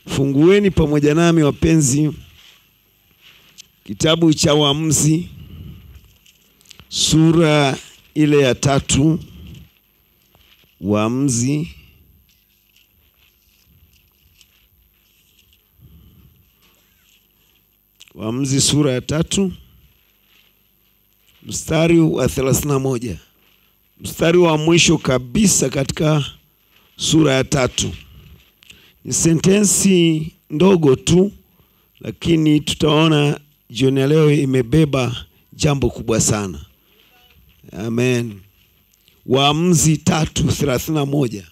Fungueni pamoja nami wapenzi, kitabu cha Waamuzi sura ile ya tatu. Waamuzi Waamuzi sura ya tatu mstari wa thelathini na moja mstari wa mwisho kabisa katika sura ya tatu. Ni sentensi ndogo tu, lakini tutaona jioni ya leo imebeba jambo kubwa sana. Amen. Waamuzi tatu thelathini na moja.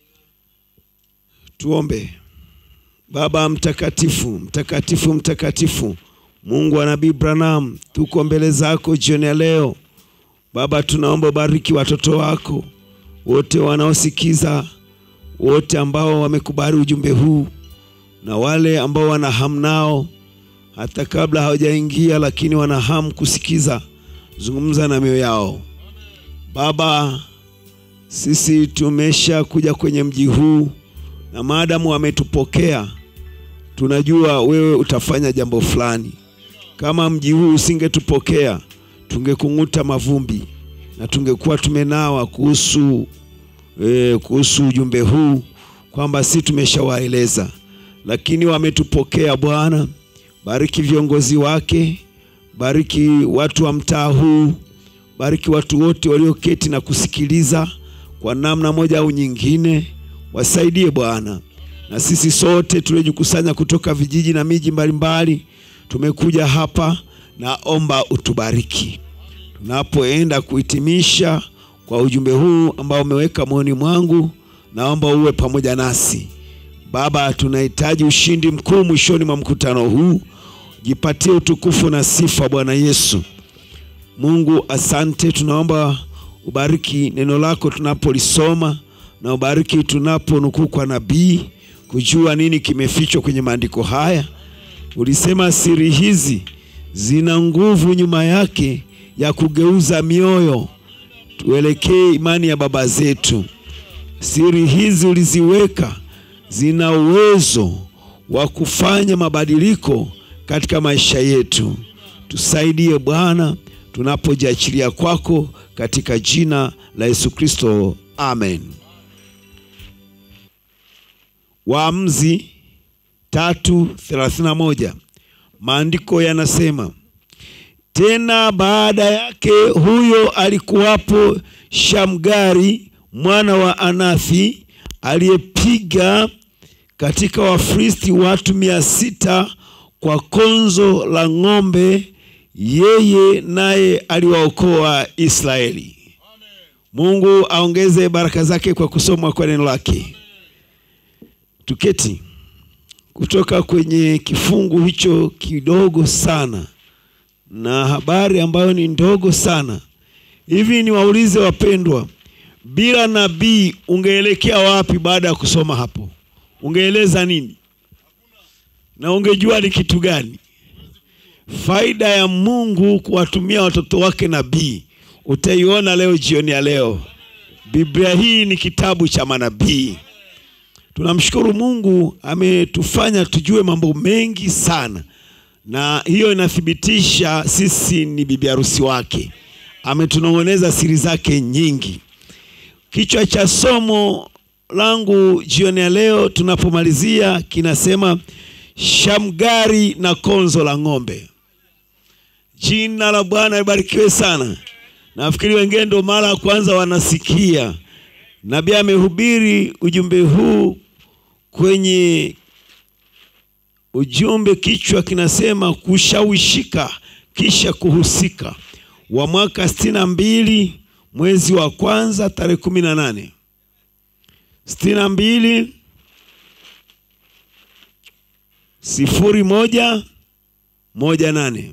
Tuombe. Baba mtakatifu, mtakatifu, mtakatifu, Mungu wa Nabii Branham, tuko mbele zako jioni ya leo Baba, tunaomba bariki watoto wako wote wanaosikiza, wote ambao wamekubali ujumbe huu na wale ambao wana hamu nao hata kabla hawajaingia, lakini wana hamu kusikiza. Zungumza na mioyo yao Baba. Sisi tumesha kuja kwenye mji huu na maadamu wametupokea, tunajua wewe utafanya jambo fulani. Kama mji huu usingetupokea tungekung'uta mavumbi na tungekuwa tumenawa kuhusu e, kuhusu ujumbe huu kwamba si tumeshawaeleza, lakini wametupokea. Bwana, bariki viongozi wake, bariki watu wa mtaa huu, bariki watu wote walioketi na kusikiliza kwa namna moja au nyingine, wasaidie Bwana. Na sisi sote tuliojikusanya kutoka vijiji na miji mbalimbali tumekuja hapa, naomba utubariki tunapoenda kuhitimisha kwa ujumbe huu ambao umeweka moyoni mwangu. Naomba uwe pamoja nasi Baba. Tunahitaji ushindi mkuu mwishoni mwa mkutano huu. Jipatie utukufu na sifa Bwana Yesu. Mungu, asante. Tunaomba ubariki neno lako tunapolisoma na ubariki tunaponukuu kwa nabii kujua nini kimefichwa kwenye maandiko haya. Ulisema siri hizi zina nguvu nyuma yake ya kugeuza mioyo tuelekee imani ya baba zetu. Siri hizi uliziweka, zina uwezo wa kufanya mabadiliko katika maisha yetu. Tusaidie Bwana tunapojiachilia kwako, katika jina la Yesu Kristo, amen. Waamuzi tatu thelathini na moja maandiko yanasema tena baada yake huyo alikuwapo Shamgari mwana wa Anathi aliyepiga katika Wafilisti watu mia sita kwa konzo la ng'ombe, yeye naye aliwaokoa Israeli. Mungu aongeze baraka zake kwa kusomwa kwa neno lake. Tuketi kutoka kwenye kifungu hicho kidogo sana na habari ambayo ni ndogo sana hivi. Niwaulize wapendwa, bila nabii ungeelekea wapi baada ya kusoma hapo? Ungeeleza nini na ungejua ni kitu gani? Faida ya Mungu kuwatumia watoto wake nabii utaiona leo jioni ya leo. Biblia hii ni kitabu cha manabii. Tunamshukuru Mungu, ametufanya tujue mambo mengi sana na hiyo inathibitisha sisi ni bibi harusi wake. Ametunong'oneza siri zake nyingi. Kichwa cha somo langu jioni ya leo tunapomalizia kinasema Shamgari na konzo la ng'ombe. Jina la Bwana libarikiwe sana. Nafikiri wengine ndio mara ya kwanza wanasikia nabii amehubiri ujumbe huu kwenye ujumbe kichwa kinasema kushawishika kisha kuhusika, wa mwaka sitini na mbili mwezi wa kwanza tarehe kumi na nane sitini na mbili sifuri moja moja nane.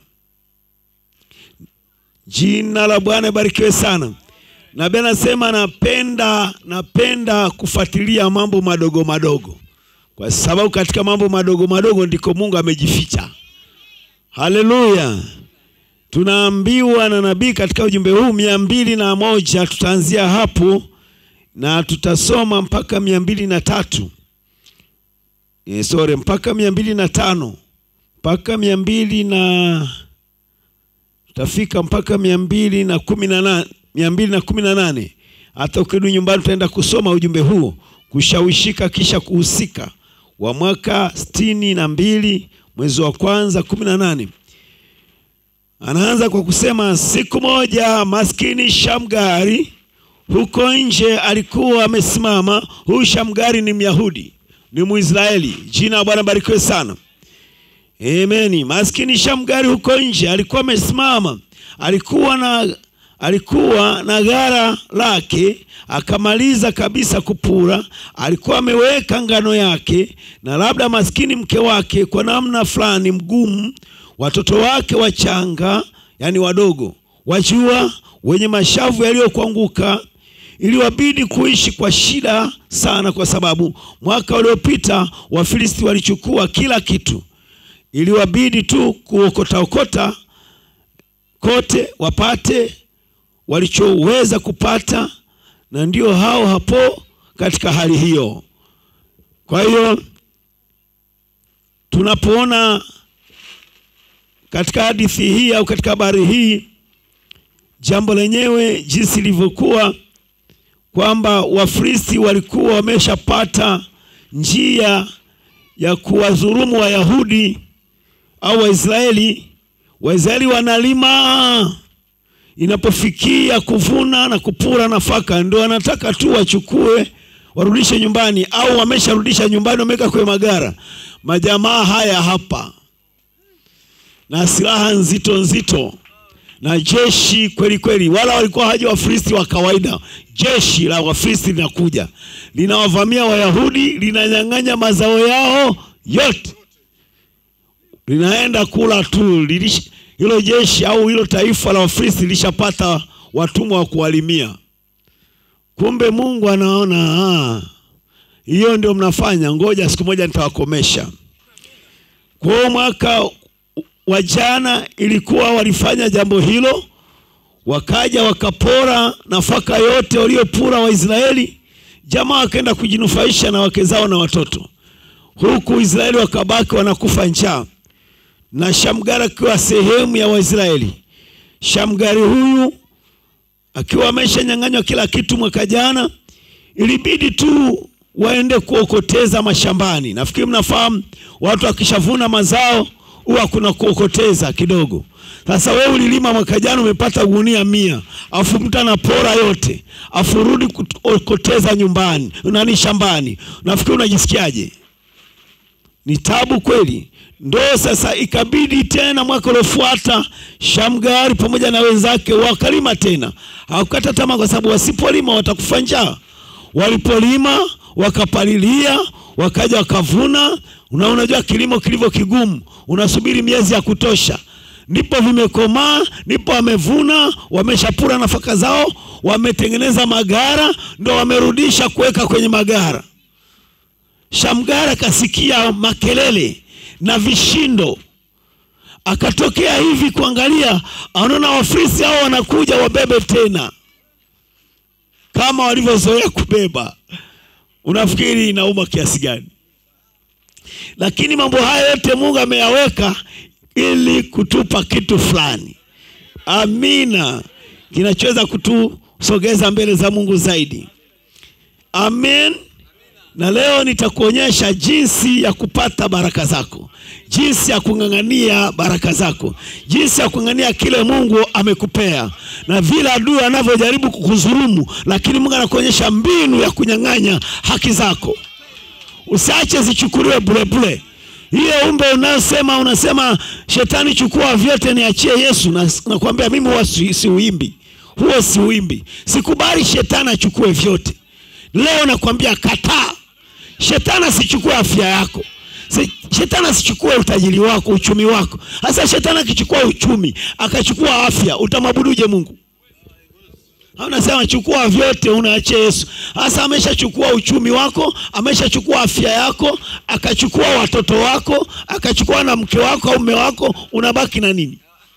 Jina la Bwana ibarikiwe sana. Nabii anasema napenda, napenda kufuatilia mambo madogo madogo kwa sababu katika mambo madogo madogo ndiko Mungu amejificha. Haleluya! Tunaambiwa na nabii katika ujumbe huu mia mbili na moja tutaanzia hapo na tutasoma mpaka mia mbili na tatu e, sorry mpaka mia mbili na tano mpaka mia mbili na tutafika mpaka mia mbili na kumi na nane mia mbili na kumi na nane hata ukirudi nyumbani utaenda kusoma ujumbe huo kushawishika kisha kuhusika wa mwaka sitini na mbili mwezi wa kwanza kumi na nane anaanza kwa kusema siku moja maskini Shamgari huko nje alikuwa amesimama. Huyu Shamgari ni Myahudi, ni Mwisraeli. Jina la Bwana barikiwe sana. Ameni. Maskini Shamgari huko nje alikuwa amesimama, alikuwa na alikuwa na gara lake, akamaliza kabisa kupura. Alikuwa ameweka ngano yake, na labda maskini mke wake kwa namna fulani mgumu, watoto wake wachanga, yani wadogo, wajua, wenye mashavu yaliyokuanguka iliwabidi kuishi kwa shida sana, kwa sababu mwaka uliopita Wafilisti walichukua kila kitu. Iliwabidi tu kuokotaokota kote wapate walichoweza kupata, na ndio hao hapo katika hali hiyo. Kwa hiyo tunapoona katika hadithi hii au katika habari hii jambo lenyewe jinsi lilivyokuwa kwamba Wafilisti walikuwa wameshapata njia ya kuwadhulumu Wayahudi au Waisraeli. Waisraeli wanalima, inapofikia kuvuna na kupura nafaka, ndio wanataka tu wachukue warudishe nyumbani, au wamesharudisha nyumbani, wameweka kwenye magara. Majamaa haya hapa na silaha nzito nzito na jeshi kweli kweli, wala walikuwa haja Wafilisti wa kawaida. Jeshi la Wafilisti linakuja linawavamia Wayahudi, linanyang'anya mazao yao yote, linaenda kula tu. Hilo jeshi au hilo taifa la Wafilisti lilishapata watumwa wa kuwalimia. Kumbe Mungu anaona hiyo ndio mnafanya, ngoja siku moja nitawakomesha. Kwa mwaka wa jana ilikuwa walifanya jambo hilo, wakaja wakapora nafaka yote waliopura Waisraeli. Jamaa wakaenda kujinufaisha na wake zao na watoto, huku Israeli wakabaki wanakufa njaa, na Shamgari akiwa sehemu ya Waisraeli. Shamgari huyu akiwa ameshanyang'anywa kila kitu mwaka jana, ilibidi tu waende kuokoteza mashambani. Nafikiri mnafahamu watu wakishavuna mazao huwa kuna kuokoteza kidogo. Sasa wewe ulilima mwaka jana umepata gunia mia, afu mtu anapora yote, afu rudi kuokoteza nyumbani nani shambani, nafikiri unajisikiaje? Ni tabu kweli. Ndo sasa ikabidi tena mwaka uliofuata Shamgari pamoja na wenzake wakalima tena, hawakukata tamaa, kwa sababu wasipolima watakufa njaa. Walipolima wakapalilia, wakaja wakavuna. Una unajua kilimo kilivyo kigumu, unasubiri miezi ya kutosha, ndipo vimekomaa, ndipo wamevuna, wameshapura nafaka zao, wametengeneza magara, ndo wamerudisha kuweka kwenye magara. Shamgari akasikia makelele na vishindo, akatokea hivi kuangalia, anaona Wafilisti hao wanakuja wabebe tena kama walivyozoea kubeba. Unafikiri inauma kiasi gani? Lakini mambo haya yote Mungu ameyaweka ili kutupa kitu fulani, amina, kinachoweza kutusogeza mbele za Mungu zaidi. Amen. Na leo nitakuonyesha jinsi ya kupata baraka zako, jinsi ya kung'ang'ania baraka zako, jinsi ya kung'ang'ania kile Mungu amekupea, na vile adui anavyojaribu kukudhulumu, lakini Mungu anakuonyesha mbinu ya kunyang'anya haki zako. Usiache zichukuliwe burebure. Hiyo umbe unayosema unasema, shetani chukua vyote niachie Yesu, na nakwambia mimi huwa si, si uimbi huo, si uimbi. Sikubali shetani achukue vyote. Leo nakwambia kataa. Shetani asichukue afya yako, shetani asichukue utajiri wako, uchumi wako. Sasa shetani akichukua uchumi akachukua afya, utamwabuduje Mungu? Unasema chukua vyote unaachia Yesu. Sasa ameshachukua uchumi wako, ameshachukua afya yako, akachukua watoto wako, akachukua na mke wako au mume wako, unabaki na nini?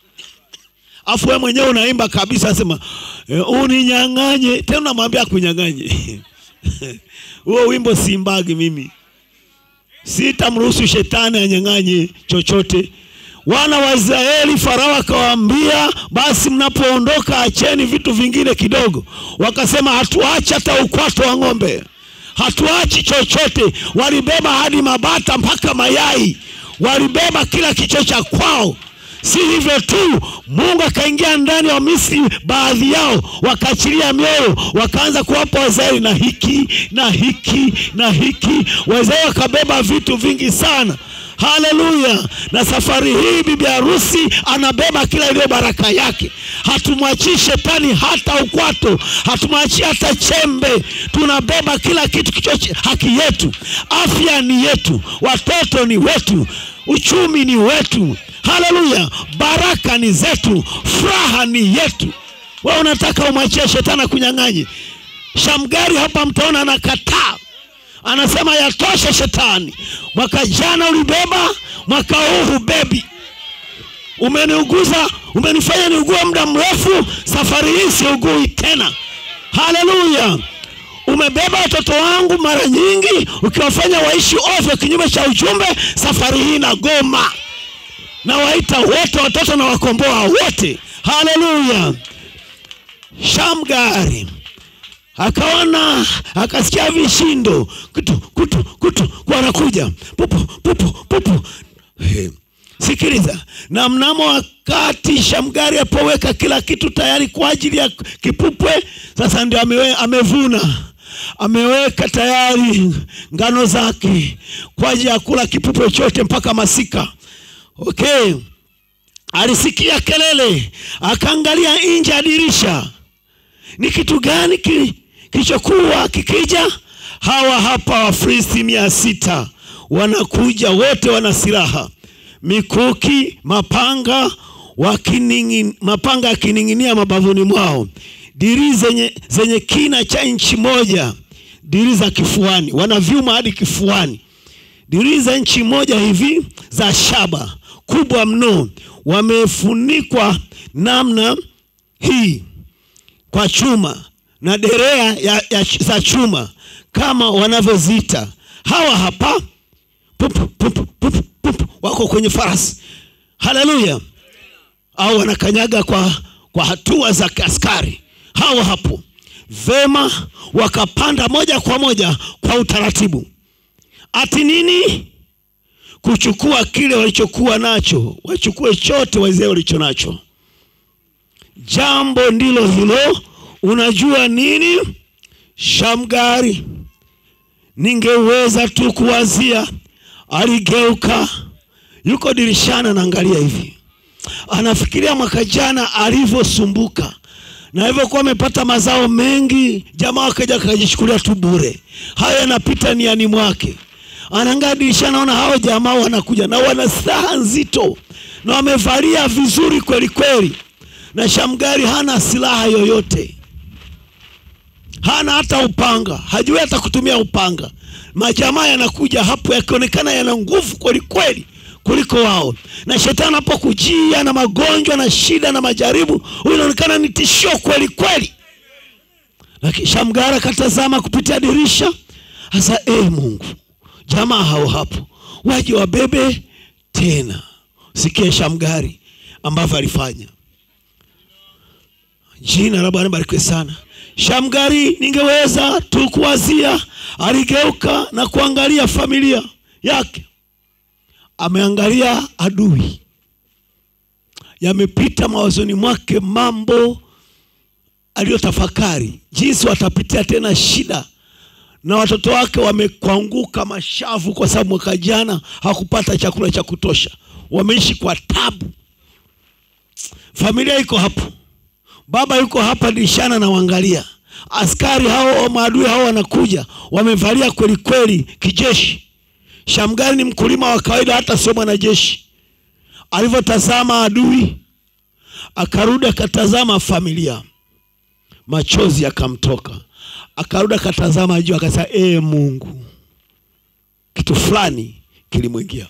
Afu wewe mwenyewe unaimba kabisa, asema e, uninyang'anye tena, unamwambia kunyang'anye huo wimbo siimbagi mimi. sitamruhusu shetani anyang'anye chochote. Wana wa Israeli, Farao akawaambia, basi mnapoondoka acheni vitu vingine kidogo. Wakasema hatuachi hata ukwato wa ng'ombe, hatuachi chochote. Walibeba hadi mabata mpaka mayai, walibeba kila kicho cha kwao. Si hivyo tu, Mungu akaingia ndani ya Misri, baadhi yao wakaachilia mioyo, wakaanza kuwapa Waisraeli na hiki na hiki na hiki. Waisraeli wakabeba vitu vingi sana. Haleluya! Na safari hii bibi harusi anabeba kila iliyo baraka yake. Hatumwachii shetani hata ukwato, hatumwachii hata chembe. Tunabeba kila kitu kicho haki yetu. Afya ni yetu, watoto ni wetu, uchumi ni wetu. Haleluya! Baraka ni zetu, furaha ni yetu. Wewe unataka umwachie shetani akunyang'anye? Shamgari hapa mtaona anakataa, anasema yatosha shetani. Mwaka jana ulibeba, mwaka huu hubebi. Umeniuguza, umenifanya niugue muda mrefu, safari hii siugui tena. Haleluya! Umebeba watoto wangu mara nyingi, ukiwafanya waishi ovyo kinyume cha ujumbe. Safari hii nagoma na waita wote watoto na wakomboa wote. Haleluya! Shamgari akaona akasikia vishindo kutu kutu kutu, wanakuja pupu pupu pupu. He. Sikiliza, na mnamo wakati Shamgari apoweka kila kitu tayari kwa ajili ya kipupwe, sasa ndio amewe, amevuna ameweka tayari ngano zake kwa ajili ya kula kipupwe chote mpaka masika. Okay, alisikia kelele, akaangalia nje ya dirisha. Ni kitu gani kilichokuwa kikija? Hawa hapa Wafilisti mia sita wanakuja, wote wana silaha, mikuki, mapanga wakining'in, mapanga yakining'inia mabavuni mwao, dirii zenye, zenye kina cha inchi moja, dirii za kifuani, wana vyuma hadi kifuani, dirii za inchi moja hivi za shaba kubwa mno, wamefunikwa namna hii kwa chuma na derea ya, ya, za chuma kama wanavyozita. Hawa hapa pupu, pupu, pupu, pupu, wako kwenye farasi. Haleluya! au wanakanyaga kwa, kwa hatua za askari. Hawa hapo vema, wakapanda moja kwa moja kwa utaratibu. Ati nini? kuchukua kile walichokuwa nacho, wachukue chote Waisraeli walicho nacho. Jambo ndilo hilo. Unajua nini, Shamgari, ningeweza tu kuwazia. Aligeuka, yuko dirishani, anaangalia hivi, anafikiria mwaka jana alivyosumbuka na hivyokuwa amepata mazao mengi, jamaa akaja akajichukulia tu bure. Haya yanapita niani mwake anaangaa dirisha, naona hao jamaa wanakuja na wana silaha nzito na wamevalia vizuri kweli kweli, na Shamgari hana silaha yoyote, hana hata upanga, hajui hata kutumia upanga. Majamaa yanakuja hapo yakionekana yana nguvu kweli kweli kuliko wao, na shetani anapokujia na magonjwa na shida na majaribu, huyu inaonekana ni tishio kweli kweli. Lakini Shamgari akatazama kupitia dirisha, hasa eh, Mungu jamaa hao hapo waje wabebe tena. Sikia Shamgari ambavyo alifanya. Jina la Bwana barikiwe sana. Shamgari, ningeweza tu kuwazia, aligeuka na kuangalia familia yake, ameangalia adui, yamepita mawazoni mwake mambo aliyotafakari, jinsi watapitia tena shida na watoto wake wamekwanguka mashavu, kwa sababu mwaka jana hakupata chakula cha kutosha, wameishi kwa tabu. Familia iko hapo, baba yuko hapa dirishani anawaangalia. Askari hao maadui hao wanakuja, wamevalia kweli kweli kijeshi. Shamgari ni mkulima wa kawaida, hata sio mwanajeshi. Alivyotazama adui, akarudi akatazama familia, machozi yakamtoka akarudi akatazama juu akasema, ee Mungu, kitu fulani kilimwingia.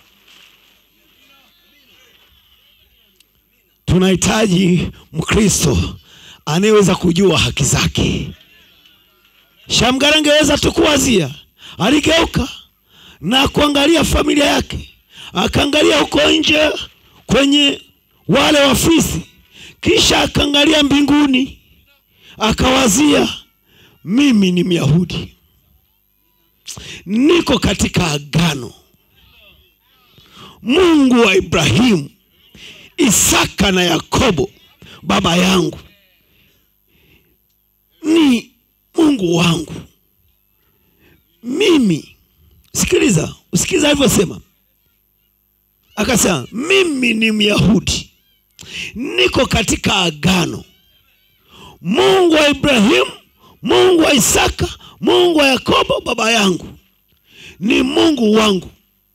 Tunahitaji Mkristo anayeweza kujua haki zake. Shamgari angeweza tu kuwazia, aligeuka na kuangalia familia yake akaangalia huko nje kwenye wale wafisi kisha akaangalia mbinguni akawazia mimi ni myahudi niko katika agano mungu wa ibrahimu isaka na yakobo baba yangu ni mungu wangu mimi sikiliza usikiliza alivyosema akasema mimi ni myahudi niko katika agano mungu wa ibrahimu mungu wa isaka mungu wa yakobo baba yangu ni mungu wangu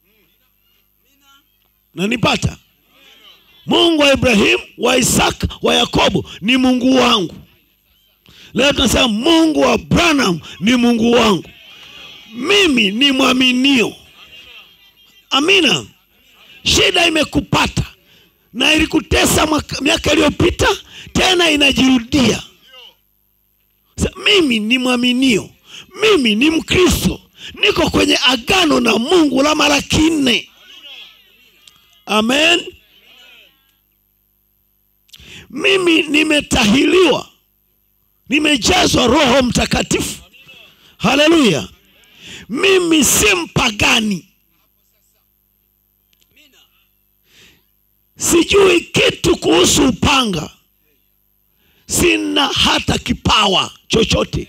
nanipata mungu wa ibrahimu wa isaka wa yakobo ni mungu wangu leo tunasema mungu wa branham ni mungu wangu mimi ni mwaminio amina shida imekupata na ilikutesa mwaka- miaka iliyopita tena inajirudia Sa- mimi ni mwaminio mimi ni mkristo niko kwenye agano na mungu la mara kinne amen mimi nimetahiliwa nimejazwa roho mtakatifu haleluya mimi si mpagani sijui kitu kuhusu upanga sina hata kipawa chochote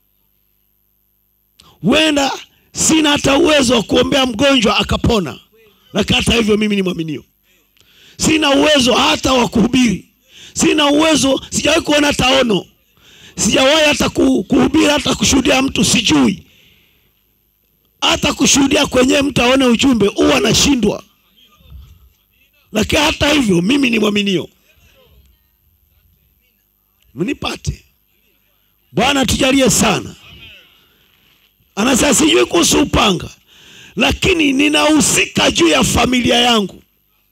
huenda sina hata uwezo wa kuombea mgonjwa akapona lakini hata hivyo mimi ni mwaminio sina uwezo hata wa kuhubiri sina uwezo sijawahi kuona hata ono sijawahi hata ku- kuhubiri hata kushuhudia mtu sijui hata kushuhudia kwenye mtu aone ujumbe huwa nashindwa lakini hata hivyo mimi ni mwaminio mnipate bwana tujalie sana anasema sijui kuhusu upanga lakini ninahusika juu ya familia yangu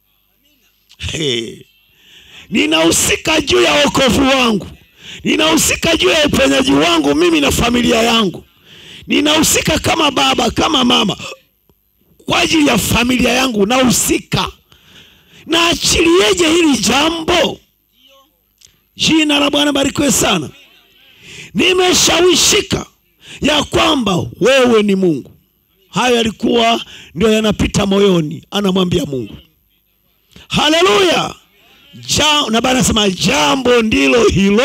hey. ninahusika juu ya wokovu wangu ninahusika juu ya uponyaji wangu mimi na familia yangu ninahusika kama baba kama mama kwa ajili ya familia yangu nahusika naachilieje hili jambo jina la bwana barikiwe sana nimeshawishika ya kwamba wewe ni mungu hayo yalikuwa ndio yanapita moyoni anamwambia mungu haleluya ja, na bana anasema jambo ndilo hilo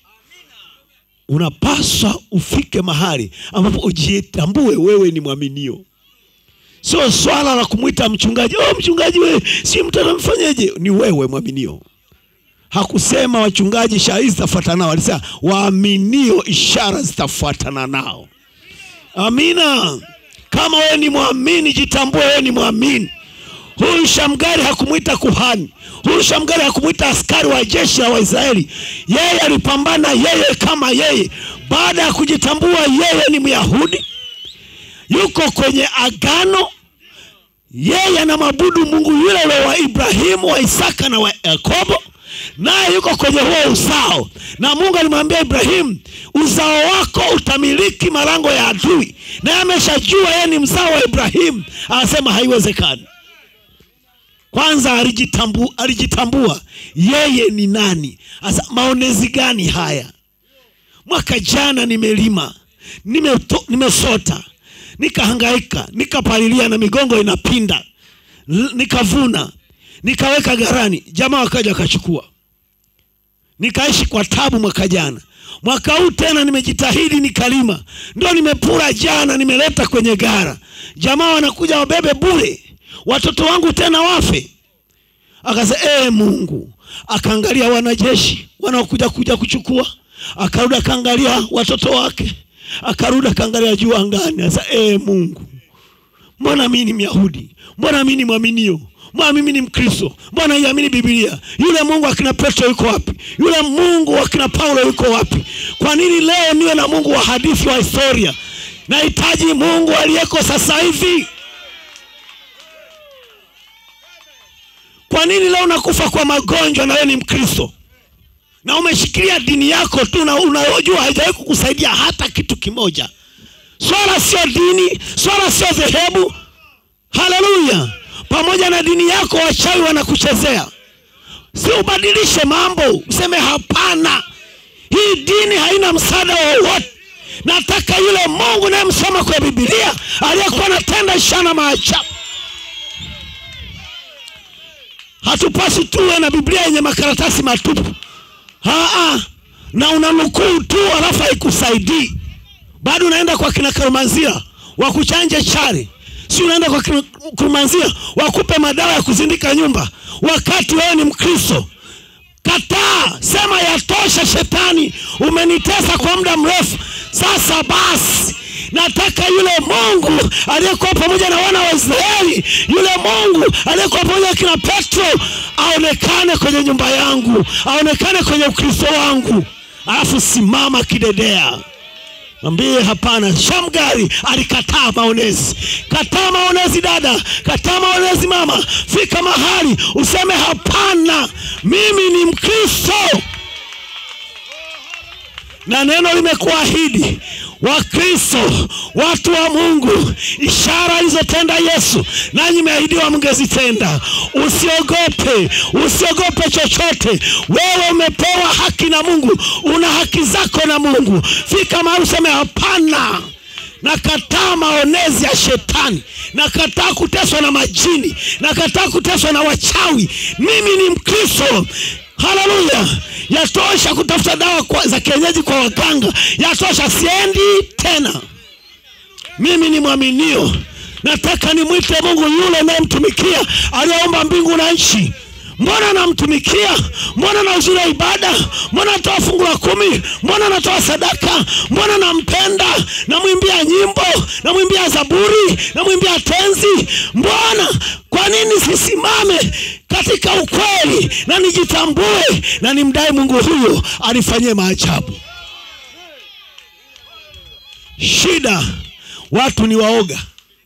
unapaswa ufike mahali ambapo ujitambue wewe ni mwaminio sio swala la kumwita mchungaji oh, mchungaji we si mtu anamfanyeje ni wewe mwaminio hakusema wachungaji ishara hizi zitafuatana nao alisema waaminio ishara zitafuatana nao amina kama wewe ni mwamini jitambue wewe ni mwamini huyu shamgari hakumwita kuhani huyu shamgari hakumwita askari wa jeshi la waisraeli yeye alipambana yeye kama yeye baada ya kujitambua yeye ni myahudi yuko kwenye agano yeye anamwabudu mungu yule yule wa ibrahimu wa isaka na wa yakobo naye yuko kwenye huo uzao na mungu alimwambia ibrahimu uzao wako utamiliki malango ya adui naye ameshajua yeye ni mzao wa ibrahimu anasema haiwezekani kwanza alijitambu, alijitambua yeye ni nani asa maonezi gani haya mwaka jana nimelima nimeto- nimesota nikahangaika nikapalilia na migongo inapinda L- nikavuna nikaweka garani jamaa wakaja wakachukua nikaishi kwa tabu mwaka jana mwaka huu tena nimejitahidi nikalima ndio nimepura jana nimeleta kwenye gara jamaa wanakuja wabebe bure watoto wangu tena wafe akasema ee mungu akaangalia wanajeshi wanaokuja kuja kuchukua akarudi akaangalia watoto wake akarudi akaangalia juu angani asa ee mungu mbona mimi ni myahudi mbona mimi ni mwaminio mbona mimi ni mkristo mbona iamini bibilia yule mungu akina petro yuko wapi yule mungu akina paulo yuko wapi kwa nini leo niwe na mungu wa hadithi wa historia nahitaji mungu aliyeko sasa hivi kwa nini leo unakufa kwa magonjwa na wewe ni mkristo na umeshikilia dini yako tu na unajua haijawahi kukusaidia hata kitu kimoja swala sio dini swala sio dhehebu haleluya pamoja na dini yako wachawi wanakuchezea si ubadilishe mambo useme hapana hii dini haina msaada wowote nataka yule mungu nayemsoma kwa bibilia aliyekuwa anatenda ishara na maajabu hatupasi tuwe na biblia yenye makaratasi matupu Aa, na unanukuu tu alafu haikusaidii bado unaenda kwa kina karumanzia wakuchanje chari si unaenda kwa kina karumanzia wakupe madawa ya kuzindika nyumba wakati wewe ni mkristo kataa sema yatosha shetani umenitesa kwa muda mrefu sasa basi nataka yule mungu aliyekuwa pamoja na wana wa israeli yule mungu aliyekuwa pamoja na kina petro aonekane kwenye nyumba yangu aonekane kwenye ukristo wangu alafu simama kidedea mwambie hapana shamgari alikataa maonezi kataa maonezi dada kataa maonezi mama fika mahali useme hapana mimi ni mkristo na neno limekuahidi wakristo watu wa mungu ishara alizotenda yesu nanyi meahidiwa mngezitenda usiogope usiogope chochote wewe umepewa haki na mungu una haki zako na mungu fika mahali useme hapana nakataa maonezi ya shetani nakataa kuteswa na majini nakataa kuteswa na wachawi mimi ni mkristo haleluya yatosha kutafuta dawa kwa, za kienyeji kwa waganga yatosha siendi tena mimi ni mwaminio nataka nimwite mungu yule nayemtumikia aliyeumba mbingu na nchi mbona namtumikia mbona na uzuri wa ibada mbona natoa fungu la kumi mbona natoa sadaka mbona nampenda namwimbia nyimbo namwimbia zaburi namwimbia tenzi mbona kwa nini sisimame katika ukweli na nijitambue na nimdai mungu huyo anifanyie maajabu shida watu ni waoga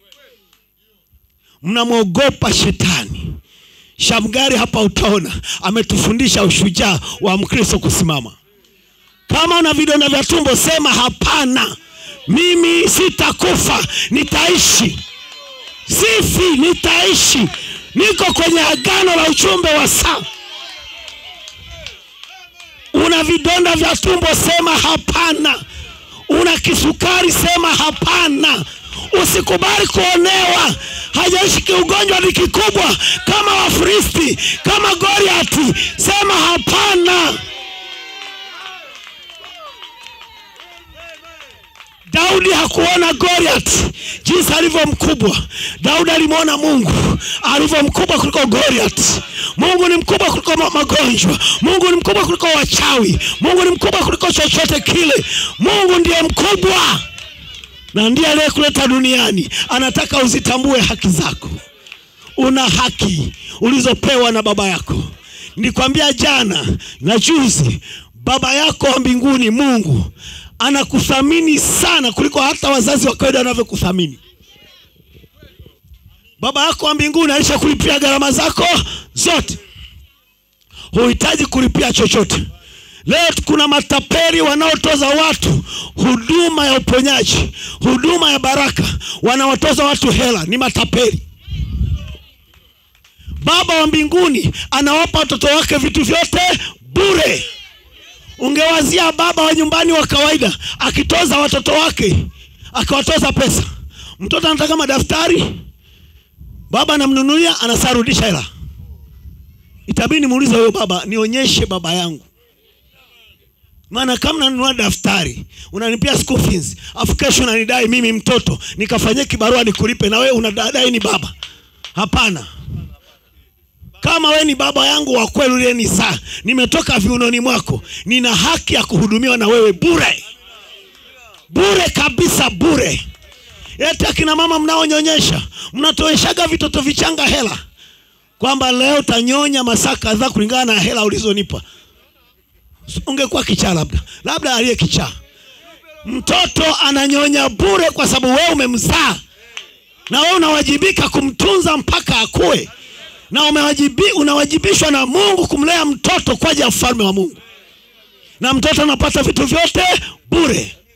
mnamwogopa shetani shamgari hapa utaona ametufundisha ushujaa wa mkristo kusimama kama una vidonda vya tumbo sema hapana mimi sitakufa nitaishi sifi nitaishi niko kwenye agano la uchumbe wa saa una vidonda vya tumbo sema hapana una kisukari sema hapana usikubali kuonewa hajaishi kiugonjwa ni kikubwa kama wafristi kama goriati sema hapana daudi hakuona goriat jinsi alivyo mkubwa daudi alimwona mungu alivyo mkubwa kuliko goriat mungu ni mkubwa kuliko ma- magonjwa mungu ni mkubwa kuliko wachawi mungu ni mkubwa kuliko chochote kile mungu ndiye mkubwa na ndiye aliyekuleta duniani anataka uzitambue haki zako una haki ulizopewa na baba yako nilikwambia jana na juzi baba yako wa mbinguni mungu anakuthamini sana kuliko hata wazazi wa kawaida wanavyokuthamini baba yako wa mbinguni alishakulipia gharama zako zote huhitaji kulipia chochote leo kuna matapeli wanaotoza watu huduma ya uponyaji huduma ya baraka wanawatoza watu hela ni matapeli baba wa mbinguni anawapa watoto wake vitu vyote bure ungewazia baba wa nyumbani wa kawaida akitoza watoto wake akiwatoza pesa mtoto anataka madaftari baba anamnunulia anasarudisha hela itabidi nimuulize huyo baba nionyeshe baba yangu maana kama nanunua daftari unanipia school fees afu kesho unanidai mimi mtoto nikafanyie kibarua nikulipe na wewe unadai ni baba hapana kama we ni baba yangu wa kweli uliye saa nimetoka viunoni mwako nina haki ya kuhudumiwa na wewe bure bure kabisa bure eti akina mama mnaonyonyesha mnatoeshaga vitoto vichanga hela kwamba leo utanyonya masaa kadhaa kulingana na hela ulizonipa ungekuwa kichaa labda labda aliye kichaa mtoto ananyonya bure kwa sababu wewe umemzaa na wewe unawajibika kumtunza mpaka akue na umewajibi, unawajibishwa na mungu kumlea mtoto kwa ajili ya ufalme wa mungu na mtoto anapata vitu vyote bure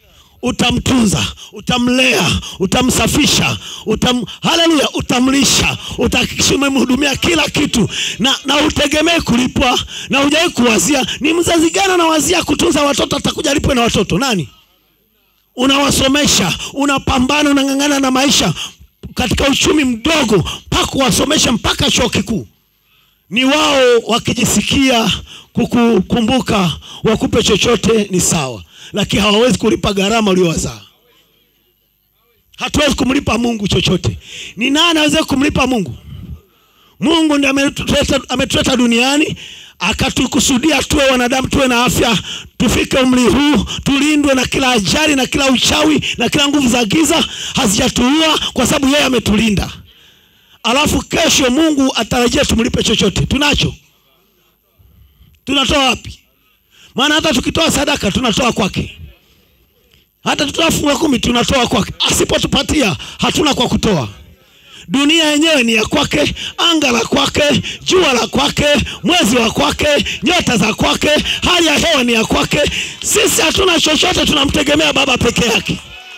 utamtunza utamlea utamsafisha utam, haleluya utamlisha utahakikisha umemhudumia kila kitu na, na utegemee kulipwa na hujawai kuwazia ni mzazi gani anawazia kutunza watoto atakuja alipwe na watoto nani unawasomesha unapambana unang'ang'ana na maisha katika uchumi mdogo mpaka kuwasomesha mpaka chuo kikuu ni wao wakijisikia kukukumbuka wakupe chochote ni sawa lakini hawawezi kulipa gharama uliowazaa hatuwezi kumlipa mungu chochote ni nani aweze kumlipa mungu mungu ndi ametuleta ametuleta duniani akatukusudia tuwe wanadamu tuwe na afya tufike umri huu tulindwe na kila ajali na kila uchawi na kila nguvu za giza hazijatuua kwa sababu yeye ametulinda alafu kesho mungu atarajia tumlipe chochote tunacho tunatoa wapi maana hata tukitoa sadaka tunatoa kwake hata tutoa fungu la kumi tunatoa kwake asipotupatia hatuna kwa kutoa dunia yenyewe ni ya kwake anga la kwake jua la kwake mwezi wa kwake nyota za kwake hali ya hewa ni ya kwake sisi hatuna chochote tunamtegemea baba peke yake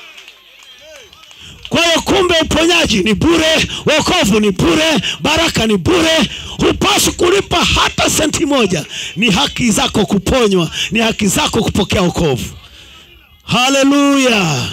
kwa hiyo kumbe uponyaji ni bure wokovu ni bure baraka ni bure hupaswi kulipa hata senti moja ni haki zako kuponywa ni haki zako kupokea wokovu haleluya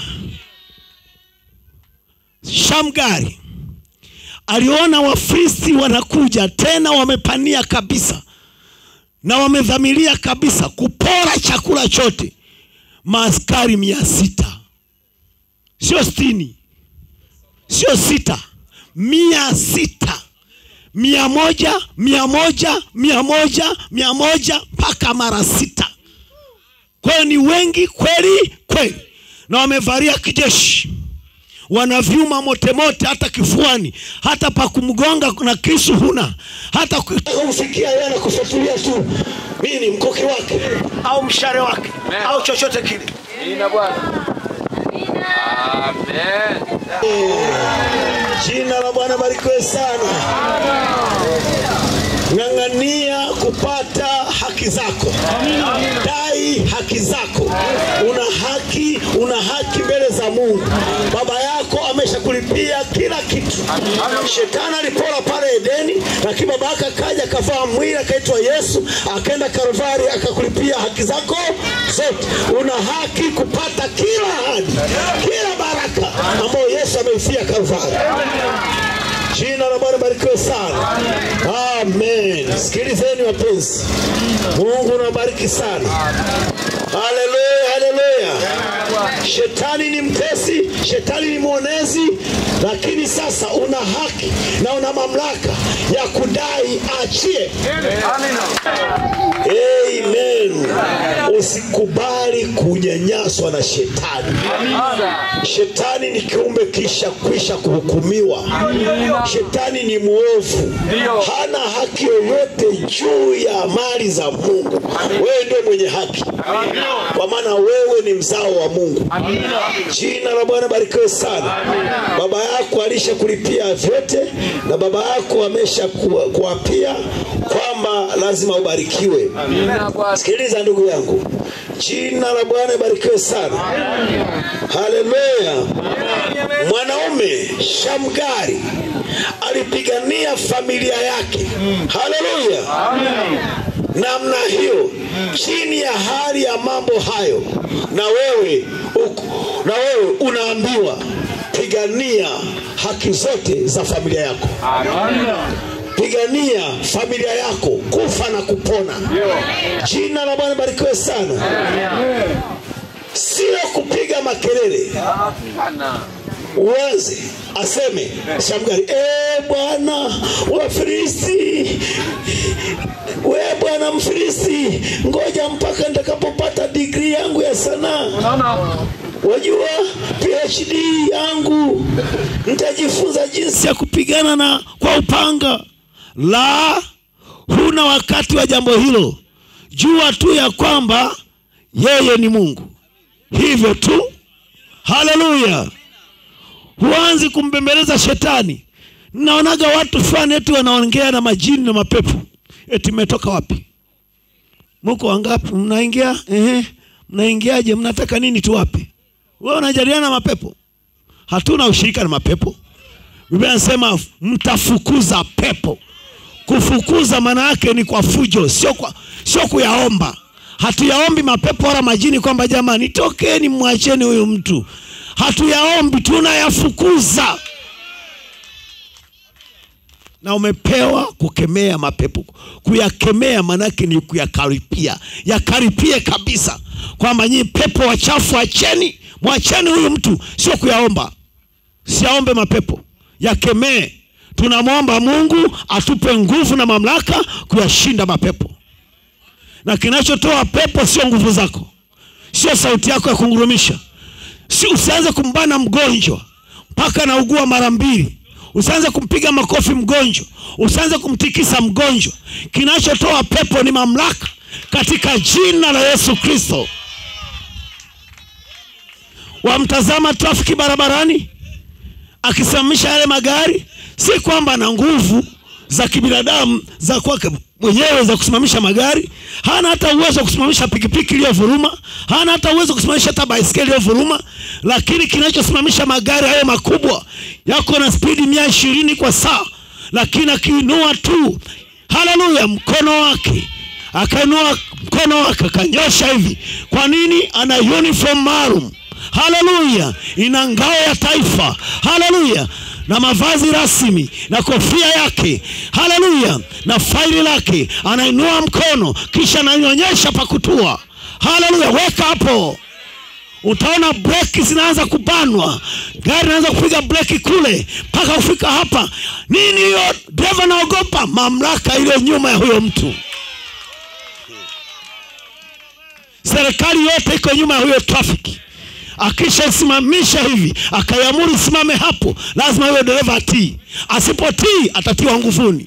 shamgari aliona wafilisti wanakuja tena wamepania kabisa na wamedhamiria kabisa kupora chakula chote maaskari mia sita sio stini sio sita mia sita mia moja mia moja mia moja mia moja mpaka mara sita kwa hiyo ni wengi kweli kweli na wamevalia kijeshi wana vyuma motemote hata kifuani hata pa kumgonga na kisu huna hata kumfikia yeye anakufatulia tu mii ni mkuki wake au mshare wake au chochote kile Jina Bwana. Amen. jina la bwana barikiwe sana ng'ang'ania kupata haki zako dai haki zako una haki una haki mbele za mungu baba yako ameshakulipia kila kitu shetani alipora pale edeni lakini baba yake akaja akavaa mwili akaitwa yesu akaenda kalvari akakulipia haki zako zote una haki kupata kila ahadi kila baraka ambayo yesu ameifia kalvari jina la bwana barikiwe sana amen sikilizeni wapenzi mungu nabariki sana haleluya haleluya shetani ni mtesi shetani ni mwonezi lakini sasa una haki na una mamlaka ya kudai achie amen usikubali kunyanyaswa na shetani shetani ni kiumbe kisha kwisha kuhukumiwa shetani ni mwovu hana haki yoyote juu ya mali za mungu wewe ndio mwenye haki kwa maana wewe ni mzao wa mungu jina la bwana barikiwe sana baba yako alisha kulipia vyote na baba yako amesha ku- kuapia kwamba lazima ubarikiwe Jina Bwana. sikiliza ndugu yangu jina la bwana ibarikiwe sana haleluya mwanaume shamgari alipigania familia yake haleluya namna hiyo chini ya hali ya mambo hayo na wewe uko, na wewe unaambiwa pigania haki zote za familia yako pigania familia yako kufa na kupona jina la bwana barikiwe sana sio kupiga makelele Bwana. uanze aseme shamgari e bwana wafilisti we bwana mfilisti ngoja mpaka nitakapopata digrii yangu ya sanaa Unaona? wajua phd yangu nitajifunza jinsi ya kupigana na kwa upanga la huna wakati wa jambo hilo jua tu ya kwamba yeye ni mungu hivyo tu haleluya huanzi kumbembeleza shetani naonaga watu fulani eti wanaongea na majini na mapepo eti mmetoka wapi muko wangapi mnaingia ehe mnaingiaje mnataka nini tuwape wewe unajadiliana na mapepo hatuna ushirika na mapepo biblia anasema mtafukuza pepo kufukuza maana yake ni kwa fujo sio kwa sio kuyaomba hatuyaombi mapepo wala majini kwamba jamani tokeni mwacheni huyu mtu hatuyaombi tunayafukuza na umepewa kukemea mapepo kuyakemea maanake ni kuyakaripia yakaripie kabisa kwamba nyinyi pepo wachafu acheni mwacheni huyu mtu sio kuyaomba siaombe mapepo yakemee tunamwomba mungu atupe nguvu na mamlaka kuyashinda mapepo na kinachotoa pepo sio nguvu zako sio sauti yako ya kungurumisha si usianze kumbana mgonjwa mpaka naugua mara mbili usianze kumpiga makofi mgonjwa usianze kumtikisa mgonjwa kinachotoa pepo ni mamlaka katika jina la yesu kristo wamtazama trafiki barabarani akisimamisha yale magari si kwamba na nguvu za kibinadamu za kwake mwenyewe za kusimamisha magari hana hata uwezo wa kusimamisha pikipiki iliyovuruma hana hata uwezo wa kusimamisha hata baiskeli iliyovuruma lakini kinachosimamisha magari hayo makubwa yako na spidi mia ishirini kwa saa lakini akiinua tu haleluya mkono wake akainua mkono wake akanyosha hivi kwa nini ana uniform maalum haleluya ina ngao ya taifa haleluya na mavazi rasmi na kofia yake haleluya na faili lake anainua mkono kisha anaionyesha pakutua haleluya weka hapo utaona breki zinaanza kubanwa gari inaanza kupiga breki kule mpaka kufika hapa nini hiyo dereva naogopa mamlaka iliyo nyuma ya huyo mtu serikali yote iko nyuma ya huyo trafiki akishasimamisha hivi akaiamuru simame hapo lazima huyo dereva atii asipotii atatiwa nguvuni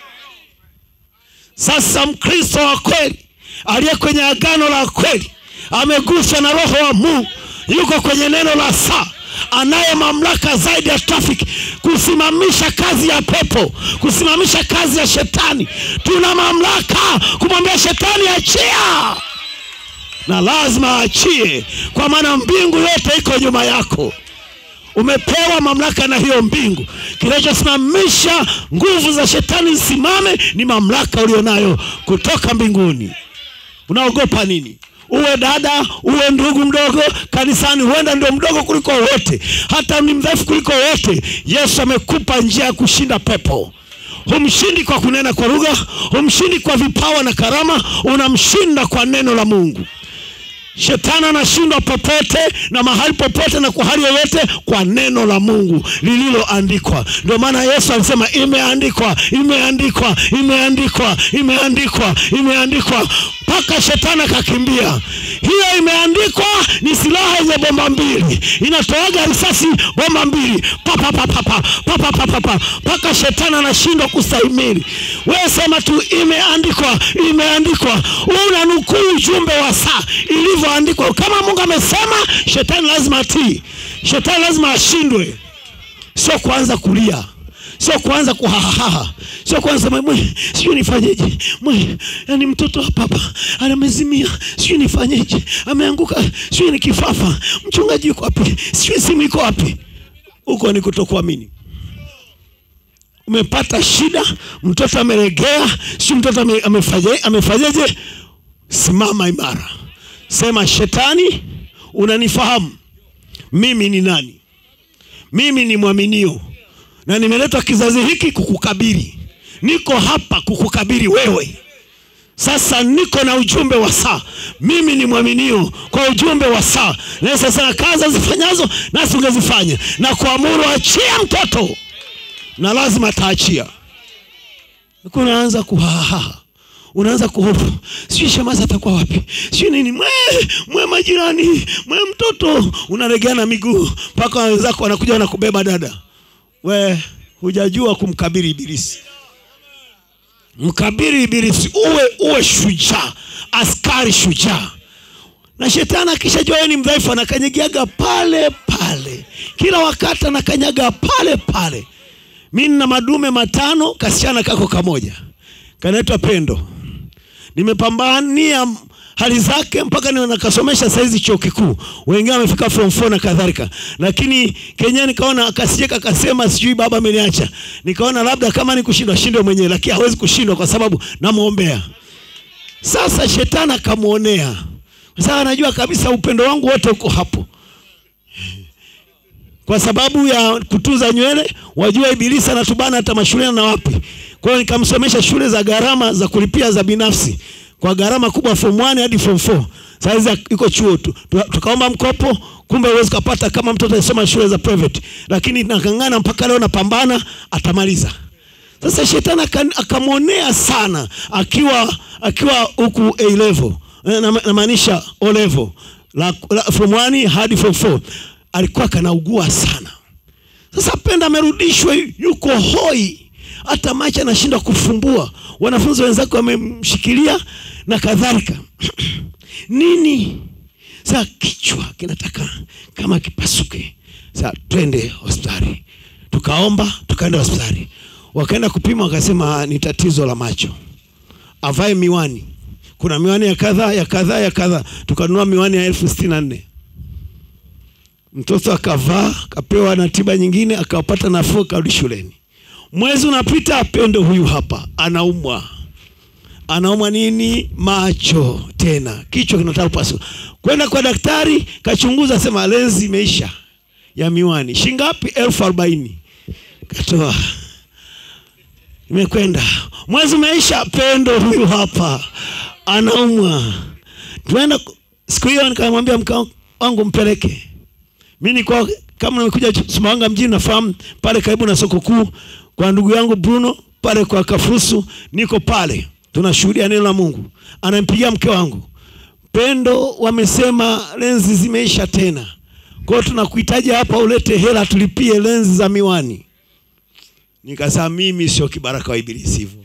sasa mkristo wa kweli aliye kwenye agano la kweli ameguswa na roho wa mungu yuko kwenye neno la saa anaye mamlaka zaidi ya trafiki kusimamisha kazi ya pepo kusimamisha kazi ya shetani tuna mamlaka kumwambia shetani achia na lazima aachie kwa maana mbingu yote iko nyuma yako umepewa mamlaka na hiyo mbingu kinachosimamisha nguvu za shetani zisimame ni mamlaka ulionayo kutoka mbinguni unaogopa nini uwe dada uwe ndugu mdogo kanisani huenda ndio mdogo kuliko wote hata ni mdhaifu kuliko wote yesu amekupa njia ya kushinda pepo humshindi kwa kunena kwa lugha humshindi kwa vipawa na karama unamshinda kwa neno la mungu shetani anashindwa popote na mahali popote na kwa hali yoyote kwa neno la mungu lililoandikwa ndio maana yesu alisema imeandikwa imeandikwa imeandikwa imeandikwa imeandikwa mpaka shetani akakimbia hiyo imeandikwa ni silaha yenye bomba mbili inatoaga risasi bomba mbili papapapapa mpaka shetani anashindwa kustahimili wewe sema tu imeandikwa imeandikwa unanukuu ujumbe wa saa ilivyoandikwa kama mungu amesema shetani lazima atii shetani lazima ashindwe sio kuanza kulia sio kuanza kuhahaha sio kuanza sema mwe sijui nifanyeje mwe yani mtoto hapa hapa anamezimia sijui nifanyeje ameanguka sijui ni kifafa mchungaji yuko wapi sijui simu iko wapi huko ni kutokuamini umepata shida mtoto ameregea sijui mtoto ame- amefanyeje amefanyeje simama imara sema shetani unanifahamu mimi ni nani mimi ni mwaminio na nimeletwa kizazi hiki kukukabiri niko hapa kukukabiri wewe sasa niko na ujumbe wa saa mimi ni mwaminio kwa ujumbe wa saa na sasa kazi zifanyazo nasi ungezifanya na kuamuru achia mtoto na lazima ataachia unaanza kuhahaha unaanza kuhofu sijui shamazi atakuwa wapi sijui nini mwe mwe majirani mwe mtoto unaregana miguu mpaka wenzako wanakuja wanakubeba dada we hujajua kumkabiri ibilisi mkabiri ibilisi uwe uwe shujaa askari shujaa na shetani akishajua wewe ni mdhaifu anakanyagiaga pale pale kila wakati anakanyaga pale pale mi nina madume matano kasichana kako kamoja kanaitwa pendo nimepambania hali zake mpaka ni nakasomesha saizi chuo kikuu wengine wamefika form 4 na kadhalika lakini kenya nikaona akasieka akasema sijui baba ameniacha nikaona labda kama ni kushindwa shindwe mwenyewe lakini hawezi kushindwa kwa sababu namwombea sasa shetani akamwonea sasa anajua kabisa upendo wangu wote uko hapo kwa sababu ya kutunza nywele wajua ibilisi anatubana hata mashuleni na wapi kwa hiyo nikamsomesha shule za gharama za kulipia za binafsi kwa gharama kubwa form 1 hadi form 4 saizi iko chuo tu Tu- tukaomba mkopo kumbe uwezi kupata kama mtoto anasoma shule za private lakini nakangana mpaka leo napambana atamaliza sasa shetani aka- akamwonea sana akiwa akiwa huku A level Eh, na- namaanisha O level la, la, from 1 hadi form 4 alikuwa kanaugua sana sasa penda amerudishwa yuko hoi hata macho anashindwa kufumbua wanafunzi wenzake wamemshikilia na kadhalika nini saa kichwa kinataka kama kipasuke saa twende hospitali tukaomba tukaenda hospitali wakaenda kupima wakasema "Ah, ni tatizo la macho avae miwani kuna miwani ya kadhaa ya kadhaa ya kadhaa tukanunua miwani ya elfu sitini na nne mtoto akavaa akapewa na tiba nyingine akapata nafuu akarudi shuleni mwezi unapita pendo huyu hapa anaumwa anaumwa nini macho tena kichwa kinataka kupasuka kwenda kwa daktari kachunguza sema lenzi imeisha ya miwani shingapi elfu arobaini katoa imekwenda mwezi umeisha pendo huyu hapa anaumwa tuenda siku hiyo nikamwambia mke wangu mpeleke mi nilikuwa kama nimekuja Sumbawanga mjini nafahamu pale karibu na soko kuu kwa ndugu yangu Bruno pale kwa Kafurusu niko pale tunashuhudia neno la Mungu anampigia mke wangu Pendo wamesema lenzi zimeisha tena kwa hiyo tunakuhitaji hapa ulete hela tulipie lenzi za miwani nikasema mimi sio kibaraka wa ibilisi hivyo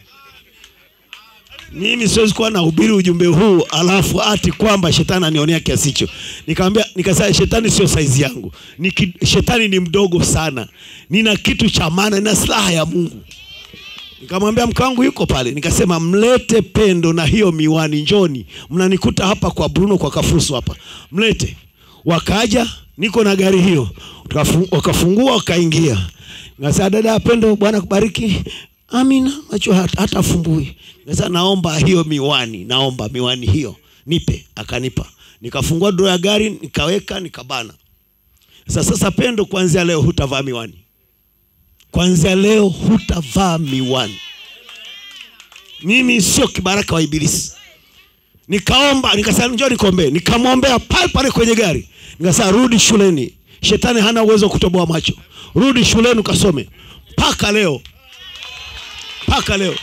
mimi siwezi kuwa nahubiri ujumbe huu alafu ati kwamba shetani anionea kiasi hicho nikamwambia nikasema shetani sio saizi yangu ni ki, shetani ni mdogo sana nina kitu cha maana nina silaha ya mungu nikamwambia mke wangu yuko pale nikasema mlete pendo na hiyo miwani njoni mnanikuta hapa kwa bruno kwa kafurusu hapa mlete wakaja niko na gari hiyo Tukafu- wakafungua wakaingia nikasema dada ya pendo bwana kubariki amina macho hata, hata afumbui nikasema naomba hiyo miwani naomba miwani hiyo nipe akanipa nikafungua dro ya gari nikaweka nikabana sasa sasa pendo kuanzia leo hutavaa miwani kuanzia leo hutavaa miwani mimi sio kibaraka wa ibilisi nikaomba nikasema njoo nikombee nikamwombea pale pale kwenye gari nikasema rudi shuleni shetani hana uwezo wa kutoboa macho rudi shuleni ukasome mpaka leo mpaka leo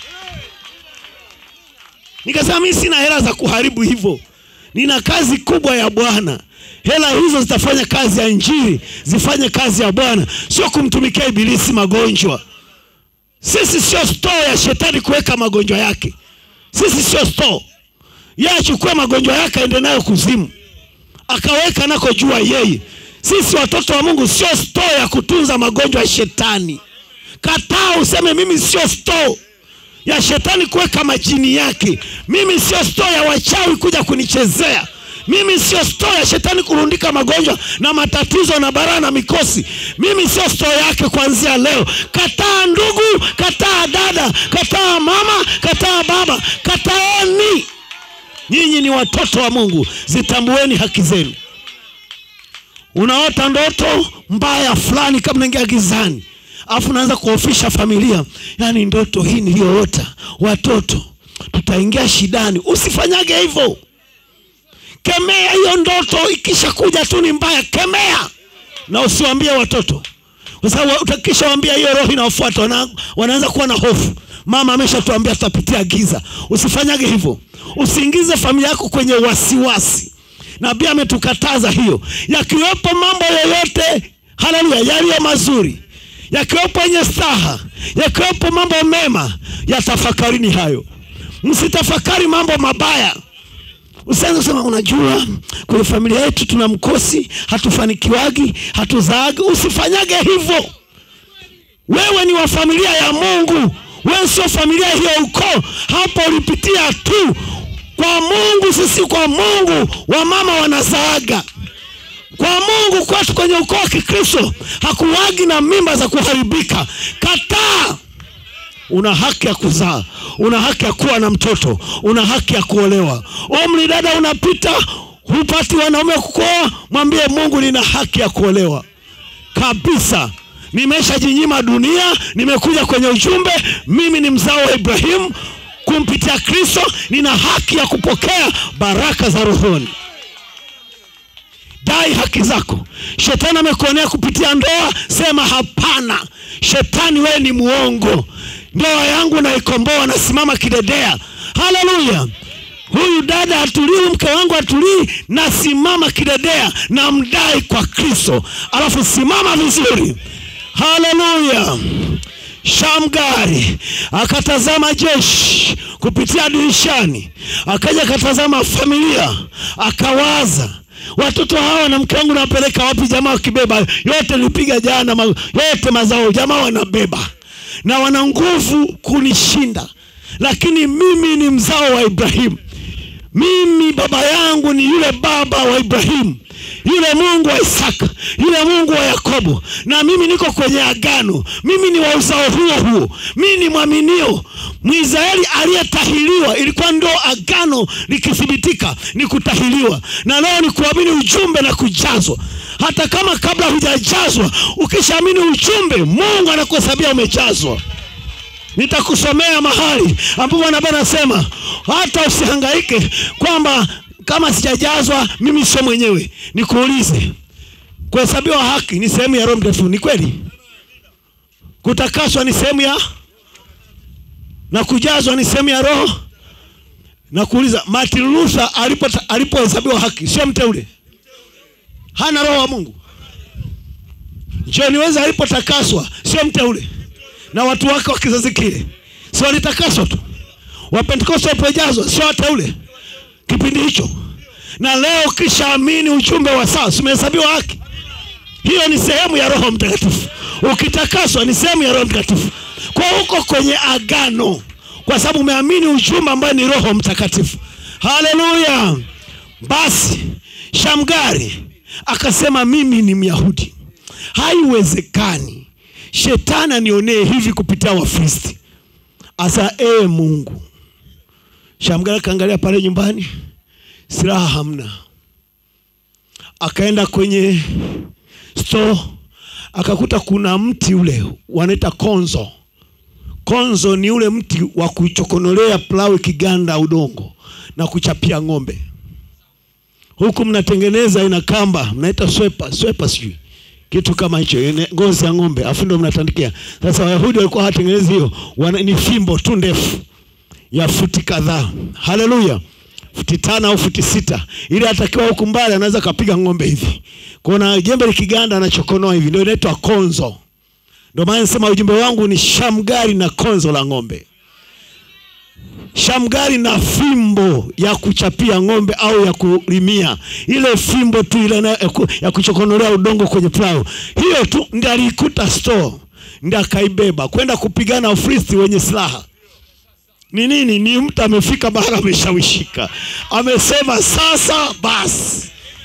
nikasema mi sina hela za kuharibu hivyo nina kazi kubwa ya bwana hela hizo zitafanya kazi ya njiri zifanye kazi ya bwana sio kumtumikia ibilisi magonjwa sisi sio store ya shetani kuweka magonjwa yake sisi sio store yeye achukue magonjwa yake aende nayo kuzimu akaweka nako jua yeye sisi watoto wa mungu sio store ya kutunza magonjwa ya shetani kataa useme mimi sio store ya shetani kuweka majini yake mimi sio store ya wachawi kuja kunichezea mimi sio store ya shetani kurundika magonjwa na matatizo na baraa na mikosi mimi sio store yake kuanzia leo kataa ndugu kataa dada kataa mama kataa baba kataeni nyinyi ni watoto wa mungu zitambueni haki zenu unaota ndoto mbaya fulani kama naingia gizani alafu unaanza kuofisha familia yaani ndoto hii niliyoota watoto tutaingia shidani usifanyage hivyo kemea hiyo ndoto ikishakuja tu ni mbaya kemea na usiwambie watoto kwa sababu utakishawambia hiyo roho inaofuata wana, wanaanza kuwa na hofu mama ameshatuambia tutapitia giza usifanyage hivyo usiingize familia yako kwenye wasiwasi nabii ametukataza hiyo yakiwepo mambo yoyote haleluya yaliyo mazuri yakiwepo yenye staha yakiwepo mambo mema yatafakarini hayo msitafakari mambo mabaya usianze kusema unajua kwenye familia yetu tuna mkosi hatufanikiwagi hatuzaagi usifanyage hivyo wewe ni wa familia ya mungu wewe sio familia hiyo ukoo hapo ulipitia tu kwa mungu sisi kwa mungu wamama wanazaaga kwa mungu kwetu kwenye ukoo wa kikristo hakuwagi na mimba za kuharibika kataa una haki ya kuzaa una haki ya kuwa na mtoto una haki ya kuolewa umri dada unapita hupati wanaume kukuoa mwambie mungu nina haki ya kuolewa kabisa nimeshajinyima dunia nimekuja kwenye ujumbe mimi ni mzao wa ibrahimu kumpitia kristo nina haki ya kupokea baraka za rohoni dai haki zako shetani amekuonea kupitia ndoa sema hapana shetani wewe ni muongo ndoa yangu naikomboa nasimama kidedea haleluya huyu dada atulii mke wangu atulii nasimama kidedea na mdai kwa kristo alafu simama vizuri haleluya shamgari akatazama jeshi kupitia dirishani akaja akatazama familia akawaza watoto hawa na mke wangu nawapeleka wapi jamaa wakibeba yote nilipiga jana ma, yote mazao jamaa wanabeba na wana nguvu kunishinda lakini mimi ni mzao wa ibrahimu mimi baba yangu ni yule baba wa ibrahimu yule mungu wa isaka yule mungu wa yakobo na mimi niko kwenye agano mimi ni wa uzao huo huo mimi ni mwaminio mwisraeli aliyetahiliwa ilikuwa ndo agano likithibitika ni kutahiliwa na leo ni kuamini ujumbe na kujazwa hata kama kabla hujajazwa ukishaamini ujumbe mungu anakuhesabia umejazwa nitakusomea mahali ambapo nabii anasema hata usihangaike kwamba kama sijajazwa mimi sio mwenyewe nikuulize kuhesabiwa haki ni sehemu ya roho mtakatifu ni kweli kutakaswa ni sehemu ya na kujazwa ni sehemu ya roho na kuuliza martin luther alipo- alipohesabiwa haki sio mteule hana roho wa mungu john weza alipotakaswa sio mteule na watu wake wa kizazi kile si walitakaswa tu wapentekoste walipojazwa sio wateule kipindi hicho na leo ukishaamini ujumbe wa sasa umehesabiwa haki hiyo ni sehemu ya roho mtakatifu ukitakaswa ni sehemu ya roho mtakatifu kwa huko kwenye agano kwa sababu umeamini ujumbe ambaye ni roho mtakatifu haleluya basi shamgari akasema mimi ni myahudi haiwezekani shetani anionee hivi kupitia wafristi asa ee mungu shamgari akaangalia pale nyumbani silaha hamna akaenda kwenye store akakuta kuna mti ule wanaita konzo konzo ni ule mti wa kuchokonolea plau kiganda udongo na kuchapia ng'ombe huku mnatengeneza ina kamba mnaita swepa swepa sijui kitu kama hicho ine- ngozi ya ng'ombe afu ndo mnatandikia sasa wayahudi walikuwa hawatengenezi hiyo wana- ni fimbo tu ndefu ya futi kadhaa haleluya futi tano au futi sita ili atakiwa huku mbali anaweza kapiga ng'ombe hivi kuna jembe likiganda anachokonoa hivi ndio inaitwa konzo ndio maana nasema ujumbe wangu ni shamgari na konzo la ng'ombe shamgari na fimbo ya kuchapia ng'ombe au ya kulimia ile fimbo tu ile na- ya ku- ya kuchokonolea udongo kwenye plau hiyo tu ndi aliikuta store ndi akaibeba kwenda kupigana wafristi wenye silaha ni nini ni mtu amefika bahara ameshawishika amesema sasa basi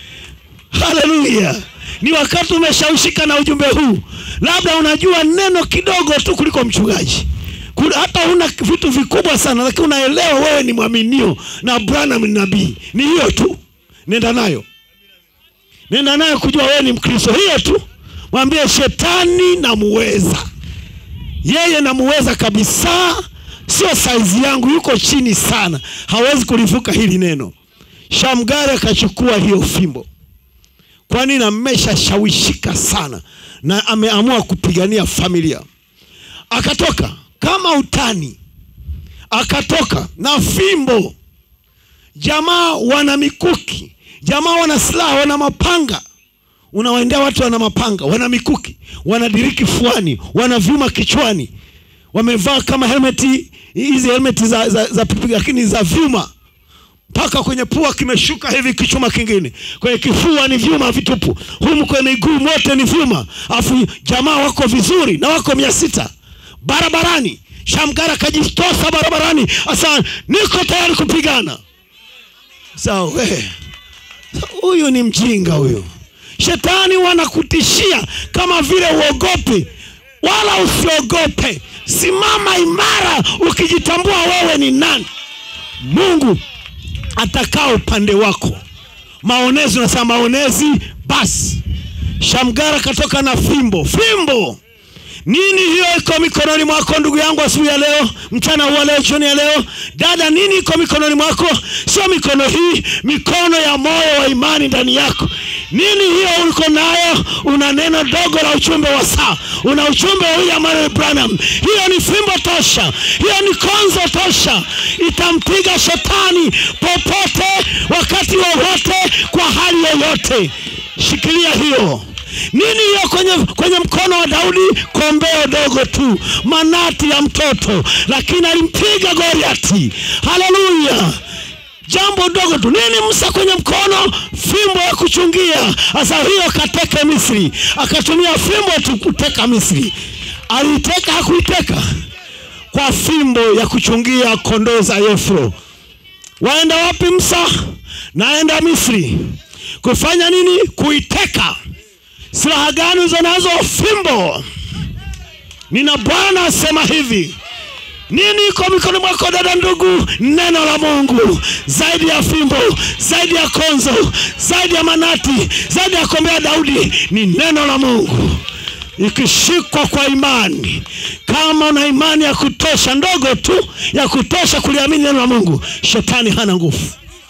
haleluya ni wakati umeshawishika na ujumbe huu labda unajua neno kidogo tu kuliko mchungaji Kuna- hata una vitu vikubwa sana lakini unaelewa wewe ni mwaminio na branham ni nabii ni hiyo tu nenda nayo nenda nayo kujua wewe ni mkristo hiyo tu mwambie shetani namuweza yeye namuweza kabisa sio saizi yangu yuko chini sana hawezi kulivuka hili neno shamgari akachukua hiyo fimbo kwani ameshashawishika sana na ameamua kupigania familia akatoka kama utani akatoka na fimbo jamaa wana mikuki jamaa wana silaha wana mapanga unawaendea watu wana mapanga wana mikuki wana diriki fuani wana vyuma kichwani wamevaa kama helmeti hizi helmeti za, za, za pipi lakini za vyuma mpaka kwenye pua kimeshuka hivi kichuma kingine kwenye kifua ni vyuma vitupu humu kwenye miguu mote ni vyuma alafu jamaa wako vizuri na wako mia sita barabarani shamgara akajitosa barabarani asa niko tayari kupigana sawa we huyu ni mjinga huyu shetani wanakutishia kama vile uogope wala usiogope simama imara ukijitambua wewe ni nani mungu atakaa upande wako maonezi unasema maonezi basi shamgara katoka na fimbo fimbo nini hiyo iko mikononi mwako ndugu yangu asubuhi ya leo mchana huu wa leo jioni ya leo dada nini iko mikononi mwako sio mikono hii mikono ya moyo wa imani ndani yako nini hiyo uliko nayo una neno dogo la uchumbe wa saa una uchumbe wa william Marion branham hiyo ni fimbo tosha hiyo ni konzo tosha itampiga shetani popote wakati wowote kwa hali yoyote shikilia hiyo nini hiyo kwenye, kwenye mkono wa daudi kombeo dogo tu manati ya mtoto lakini alimpiga goriati haleluya jambo dogo tu nini msa kwenye mkono fimbo ya kuchungia sasa hiyo kateke misri akatumia fimbo tu kuteka misri aliiteka hakuiteka kwa fimbo ya kuchungia kondoo za yefro waenda wapi msa naenda misri kufanya nini kuiteka silaha gani uzo nazo fimbo nina bwana asema hivi nini iko mikono mwako dada ndugu neno la mungu zaidi ya fimbo zaidi ya konzo zaidi ya manati zaidi ya kombea daudi ni neno la mungu ikishikwa kwa imani kama una imani ya kutosha ndogo tu ya kutosha kuliamini neno la mungu shetani hana nguvu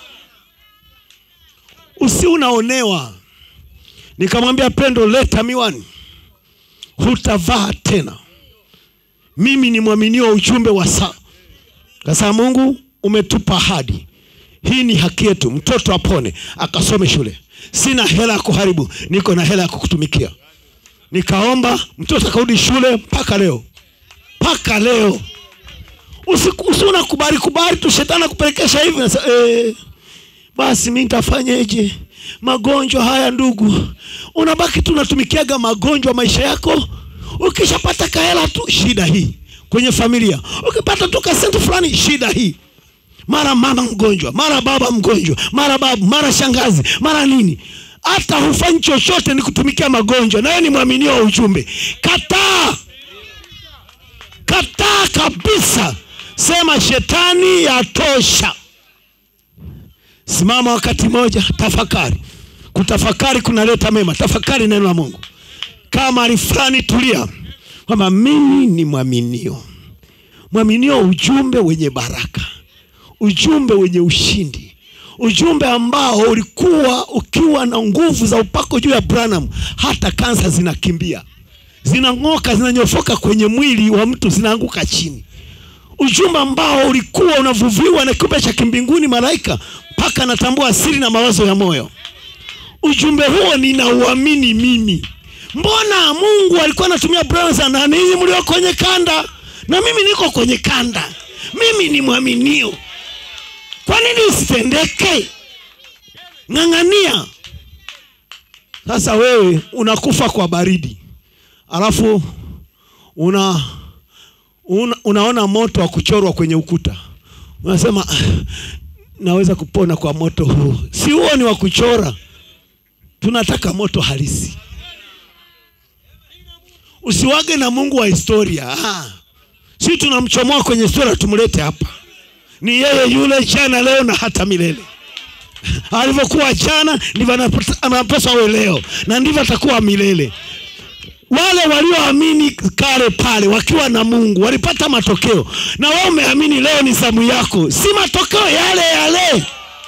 usi unaonewa nikamwambia pendo leta miwani hutavaa tena mimi ni mwaminio wa ujumbe wa saa kasa mungu umetupa ahadi hii ni haki yetu mtoto apone akasome shule sina hela ya kuharibu niko na hela ya kukutumikia nikaomba mtoto akarudi shule mpaka leo mpaka leo usuna kubali kubali tu shetani akupelekesha hivi nasa, eh, basi mi nitafanyeje magonjwa haya ndugu unabaki tu unatumikiaga magonjwa maisha yako ukishapata kahela tu shida hii kwenye familia ukipata tu kasenti fulani shida hii mara mama mgonjwa mara baba mgonjwa mara babu mara shangazi mara nini hata hufanyi chochote ni kutumikia magonjwa nawe ni mwaminio wa ujumbe kataa kataa kabisa sema shetani yatosha simama wakati moja tafakari kutafakari kunaleta mema tafakari neno la mungu kama ali fulani tulia kwamba mimi ni mwaminio mwaminio ujumbe wenye baraka ujumbe wenye ushindi ujumbe ambao ulikuwa ukiwa na nguvu za upako juu ya branham hata kansa zinakimbia zinang'oka zinanyofoka kwenye mwili wa mtu zinaanguka chini ujumbe ambao ulikuwa unavuviwa na kiumbe cha kimbinguni malaika mpaka anatambua siri na mawazo ya moyo ujumbe huo ninauamini mimi mbona mungu alikuwa anatumia brother na ninyi mlio kwenye kanda na mimi niko kwenye kanda mimi ni mwaminio kwa nini isitendeke ng'ang'ania sasa wewe unakufa kwa baridi alafu una, una unaona moto wa kuchorwa kwenye ukuta unasema naweza kupona kwa moto huu si huo ni wa kuchora tunataka moto halisi usiwage na mungu wa historia ah. si tunamchomoa kwenye historia tumlete hapa ni yeye yule jana leo na hata milele alivyokuwa jana ndivyo anapaswa awe leo na ndivyo atakuwa milele wale walioamini kale pale wakiwa na mungu walipata matokeo na wewe umeamini leo ni zamu yako si matokeo yale yale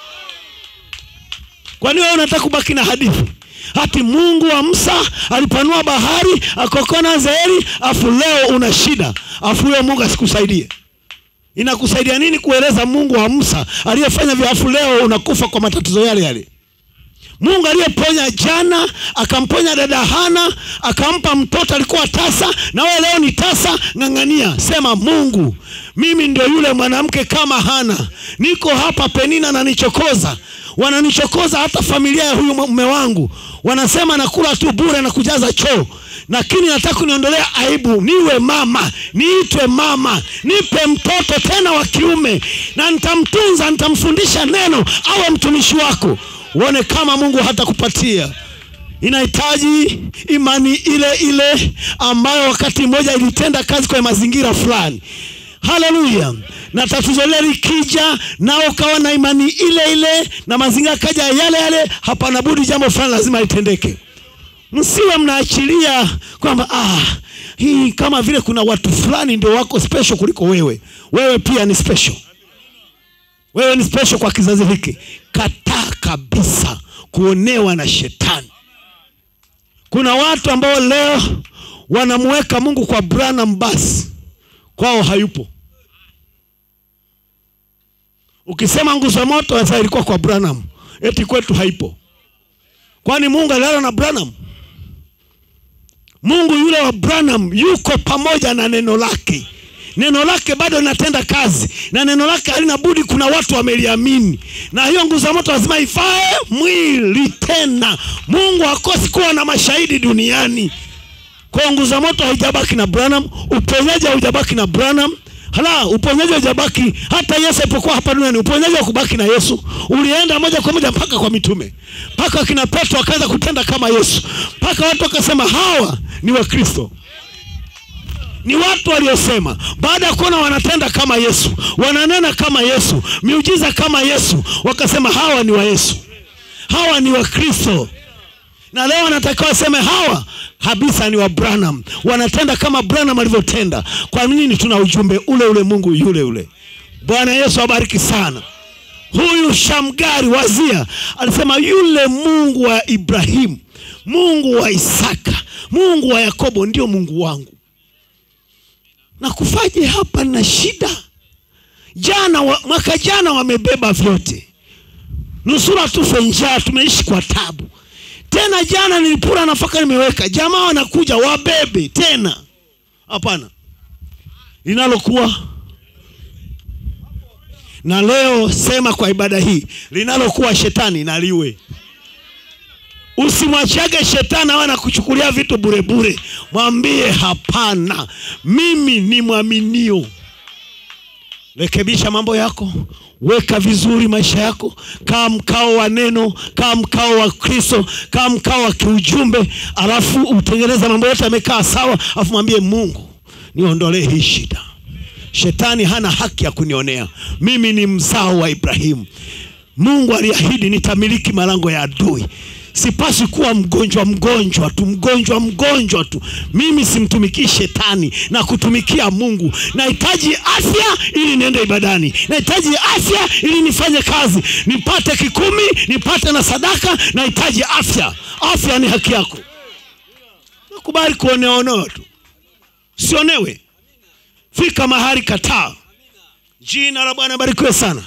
kwani wewe unataka kubaki na hadithi hati mungu wa msa alipanua bahari akokona zeri afu leo una shida afu huyo mungu asikusaidie inakusaidia nini kueleza mungu wa msa aliyefanya vya afu leo unakufa kwa matatizo yale yale mungu aliyeponya jana akamponya dada hana akampa mtoto alikuwa tasa na wewe leo ni tasa ng'ang'ania sema mungu mimi ndio yule mwanamke kama hana niko hapa penina nanichokoza wananichokoza hata familia ya huyu mume wangu wanasema nakula tu bure na kujaza choo lakini nataka kuniondolea aibu niwe mama niitwe mama nipe mtoto tena wa kiume na nitamtunza nitamfundisha neno awe mtumishi wako uone kama mungu hatakupatia inahitaji imani ile ile ambayo wakati mmoja ilitenda kazi kwenye mazingira fulani haleluya na tatizo lile likija nao ukawa na imani ile ile na mazingira kaja yale yale hapana budi jambo fulani lazima litendeke msiwe mnaachilia kwamba ah, hii kama vile kuna watu fulani ndio wako special kuliko wewe wewe pia ni special wewe ni special kwa kizazi hiki kataa kabisa kuonewa na shetani kuna watu ambao leo wanamuweka mungu kwa branam basi kwao hayupo ukisema nguzo moto sasa ilikuwa kwa branam eti kwetu haipo kwani mungu alilala na branam mungu yule wa branam yuko pamoja na neno lake neno lake bado linatenda kazi na neno lake halina budi kuna watu wameliamini na hiyo nguzo ya moto lazima ifae mwili tena mungu hakosi kuwa na mashahidi duniani kwa nguzo ya moto haijabaki na branham uponyaji haujabaki na branham hala uponyaji haujabaki hata yesu alipokuwa hapa duniani uponyaji wa kubaki na yesu ulienda moja kwa moja mpaka kwa mitume mpaka wakina petro wakaweza kutenda kama yesu mpaka watu wakasema hawa ni wakristo ni watu waliosema baada ya kuona wanatenda kama yesu wananena kama yesu miujiza kama yesu wakasema hawa ni wa yesu hawa ni wakristo na leo wanatakiwa waseme hawa kabisa ni wa branham wanatenda kama branham alivyotenda kwa nini tuna ujumbe ule ule mungu yule yule bwana yesu abariki sana huyu shamgari wazia alisema yule mungu wa ibrahimu mungu wa isaka mungu wa yakobo ndio mungu wangu na kufaje hapa na shida jana wa, mwaka jana wamebeba vyote nusura tufe njaa tumeishi kwa tabu tena jana nilipura nafaka nimeweka jamaa wanakuja wabebe tena hapana linalokuwa na leo sema kwa ibada hii linalokuwa shetani naliwe usimwachage shetani awe anakuchukulia vitu burebure mwambie hapana mimi ni mwaminio rekebisha mambo yako weka vizuri maisha yako kaa mkao wa neno kaa mkao wa kristo kaa mkao wa kiujumbe alafu utengeneza mambo yote yamekaa sawa alafu mwambie mungu niondolee hii shida shetani hana haki ya kunionea mimi ni mzao wa ibrahimu mungu aliahidi nitamiliki malango ya adui sipaswi kuwa mgonjwa mgonjwa tu mgonjwa mgonjwa tu mimi simtumikii shetani na kutumikia mungu nahitaji afya ili niende ibadani nahitaji afya ili nifanye kazi nipate kikumi nipate na sadaka nahitaji afya afya ni haki yako nakubali kuoneonewa tu sionewe fika mahali kataa jina la bwana barikiwe sana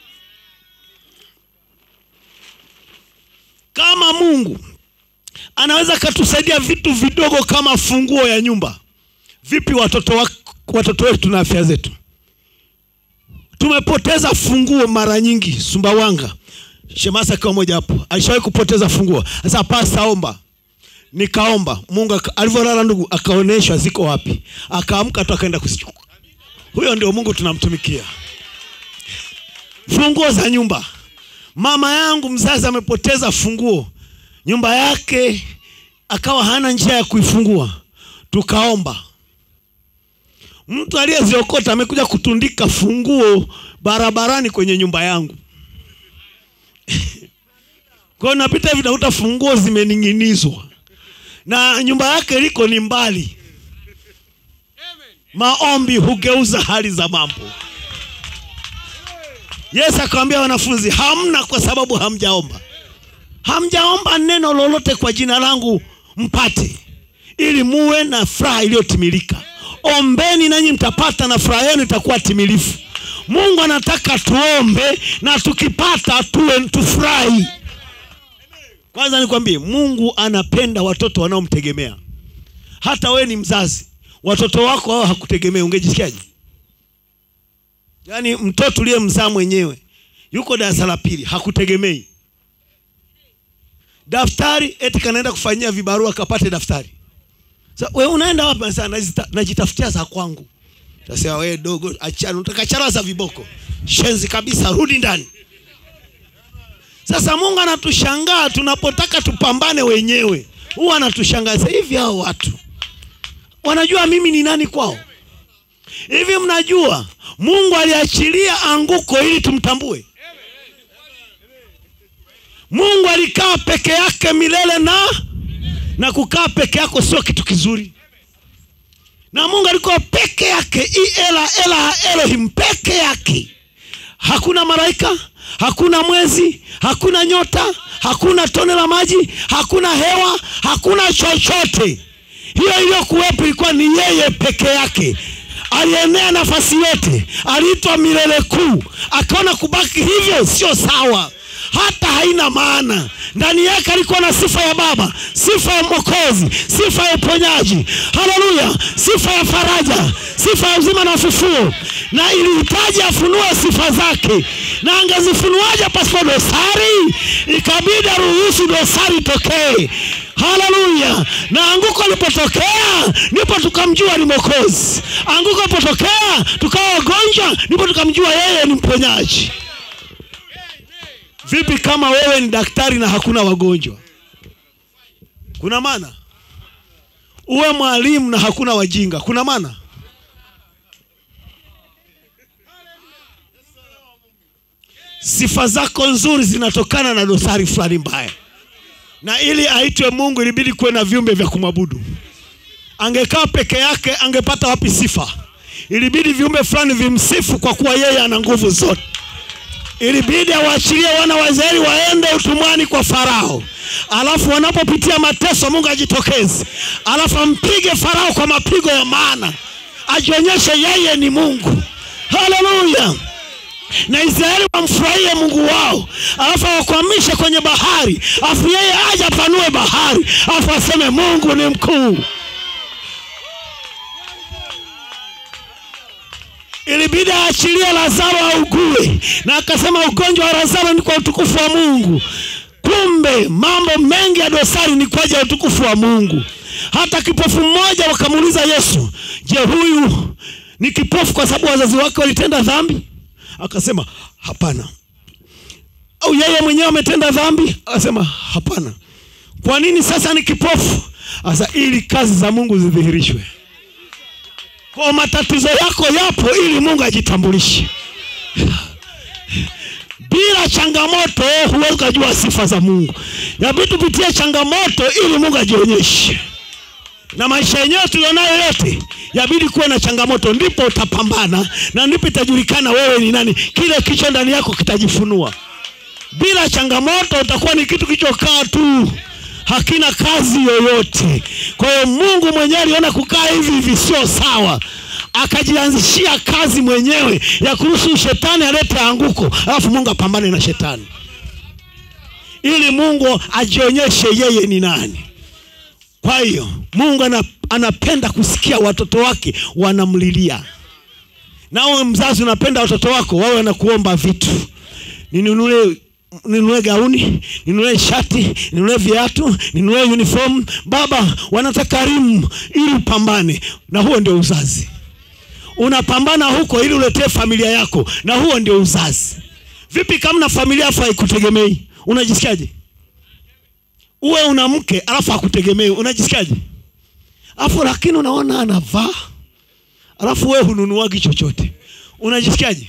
kama mungu anaweza akatusaidia vitu vidogo kama funguo ya nyumba vipi watoto, wa, watoto wetu na afya zetu tumepoteza funguo mara nyingi sumbawanga shemasa akiwa moja hapo alishawahi kupoteza funguo sasa pasta omba nikaomba mungu aka- alivyolala ndugu akaonyeshwa ziko wapi akaamka tu akaenda kuzichukua huyo ndio mungu tunamtumikia funguo za nyumba mama yangu mzazi amepoteza funguo nyumba yake akawa hana njia ya kuifungua tukaomba mtu aliyeziokota amekuja kutundika funguo barabarani kwenye nyumba yangu kwa hiyo napita hivi nakuta funguo zimening'inizwa na nyumba yake liko ni mbali maombi hugeuza hali za mambo yesu akawambia wanafunzi hamna kwa sababu hamjaomba hamjaomba neno lolote kwa jina langu mpate ili muwe na furaha iliyotimilika ombeni nanyi mtapata na furaha yenu itakuwa timilifu mungu anataka tuombe na tukipata tuwe tufurahi kwanza nikwambie mungu anapenda watoto wanaomtegemea hata wewe ni mzazi watoto wako hao hakutegemea ungejisikiaje yaani mtoto uliyemzaa mwenyewe yuko darasa la pili hakutegemei daftari eti kanaenda kufanyia vibarua kapate daftari Sa, we unaenda wapi sasa najita, najitafutia za kwangu tasema wewe dogo achana utakachara za viboko shenzi kabisa rudi ndani sasa mungu anatushangaa tunapotaka tupambane wenyewe huwa anatushangaza hivi hao watu wanajua mimi ni nani kwao hivi mnajua mungu aliachilia anguko ili tumtambue mungu alikaa peke yake milele na na kukaa peke yako sio kitu kizuri na mungu alikuwa peke yake i ela ela elohim peke yake hakuna malaika hakuna mwezi hakuna nyota hakuna tone la maji hakuna hewa hakuna chochote hiyo iliyokuwepo ilikuwa ni yeye peke yake alienea nafasi yote aliitwa milele kuu akaona kubaki hivyo sio sawa hata haina maana ndani yake alikuwa na sifa ya baba sifa ya mwokozi sifa ya uponyaji haleluya sifa ya faraja sifa ya uzima na ufufuo na ilihitaji afunue sifa zake na angezifunuaje pasipo dosari ikabidi aruhusu dosari tokee haleluya na anguko lipotokea ndipo tukamjua ni mwokozi anguko lipotokea tukawa wagonjwa ndipo tukamjua yeye ni mponyaji vipi kama wewe ni daktari na hakuna wagonjwa kuna maana uwe mwalimu na hakuna wajinga kuna maana sifa zako nzuri zinatokana na dosari fulani mbaya na ili aitwe mungu ilibidi kuwe na viumbe vya kumwabudu angekaa peke yake angepata wapi sifa ilibidi viumbe fulani vimsifu kwa kuwa yeye ana nguvu zote ilibidi awaachilie wana wa Israeli waende utumwani kwa Farao, alafu wanapopitia mateso Mungu ajitokeze, alafu ampige Farao kwa mapigo ya maana, ajionyeshe yeye ni Mungu. Haleluya! na Israeli wamfurahie Mungu wao, alafu awakwamishe kwenye bahari, alafu yeye aje apanue bahari, alafu aseme Mungu ni mkuu. ilibidi aachilie Lazaro augue, na akasema ugonjwa wa Lazaro ni kwa utukufu wa Mungu. Kumbe mambo mengi ya dosari ni kwa ajili ya utukufu wa Mungu. Hata kipofu mmoja wakamuuliza Yesu, je, huyu ni kipofu kwa sababu wazazi wake walitenda dhambi? Akasema hapana. Au yeye mwenyewe ametenda dhambi? Akasema hapana. Kwa nini sasa ni kipofu? Sasa ili kazi za Mungu zidhihirishwe kwa matatizo yako yapo ili mungu ajitambulishe bila changamoto huwezi ukajua sifa za mungu yabidi tupitie changamoto ili mungu ajionyeshe na maisha yenyewe tulionayo yote yabidi kuwe na changamoto ndipo utapambana na ndipo itajulikana wewe ni nani kile kicho ndani yako kitajifunua bila changamoto utakuwa ni kitu kichokaa tu hakina kazi yoyote kwa hiyo mungu mwenyewe aliona kukaa hivi hivi sio sawa akajianzishia kazi mwenyewe ya kuruhusu shetani alete anguko alafu mungu apambane na shetani ili mungu ajionyeshe yeye ni nani kwa hiyo mungu ana, anapenda kusikia watoto wake wanamlilia nawe mzazi unapenda watoto wako wawe wanakuomba vitu ninunulie ninunue gauni ninunue shati ninunue viatu ninunue uniform baba wanataka rimu ili upambane na huo ndio uzazi unapambana huko ili uletee familia yako na huo ndio uzazi vipi kama na familia afu haikutegemei unajisikiaje uwe una mke alafu hakutegemei unajisikiaje alafu lakini unaona anavaa alafu wewe hununuagi chochote unajisikiaje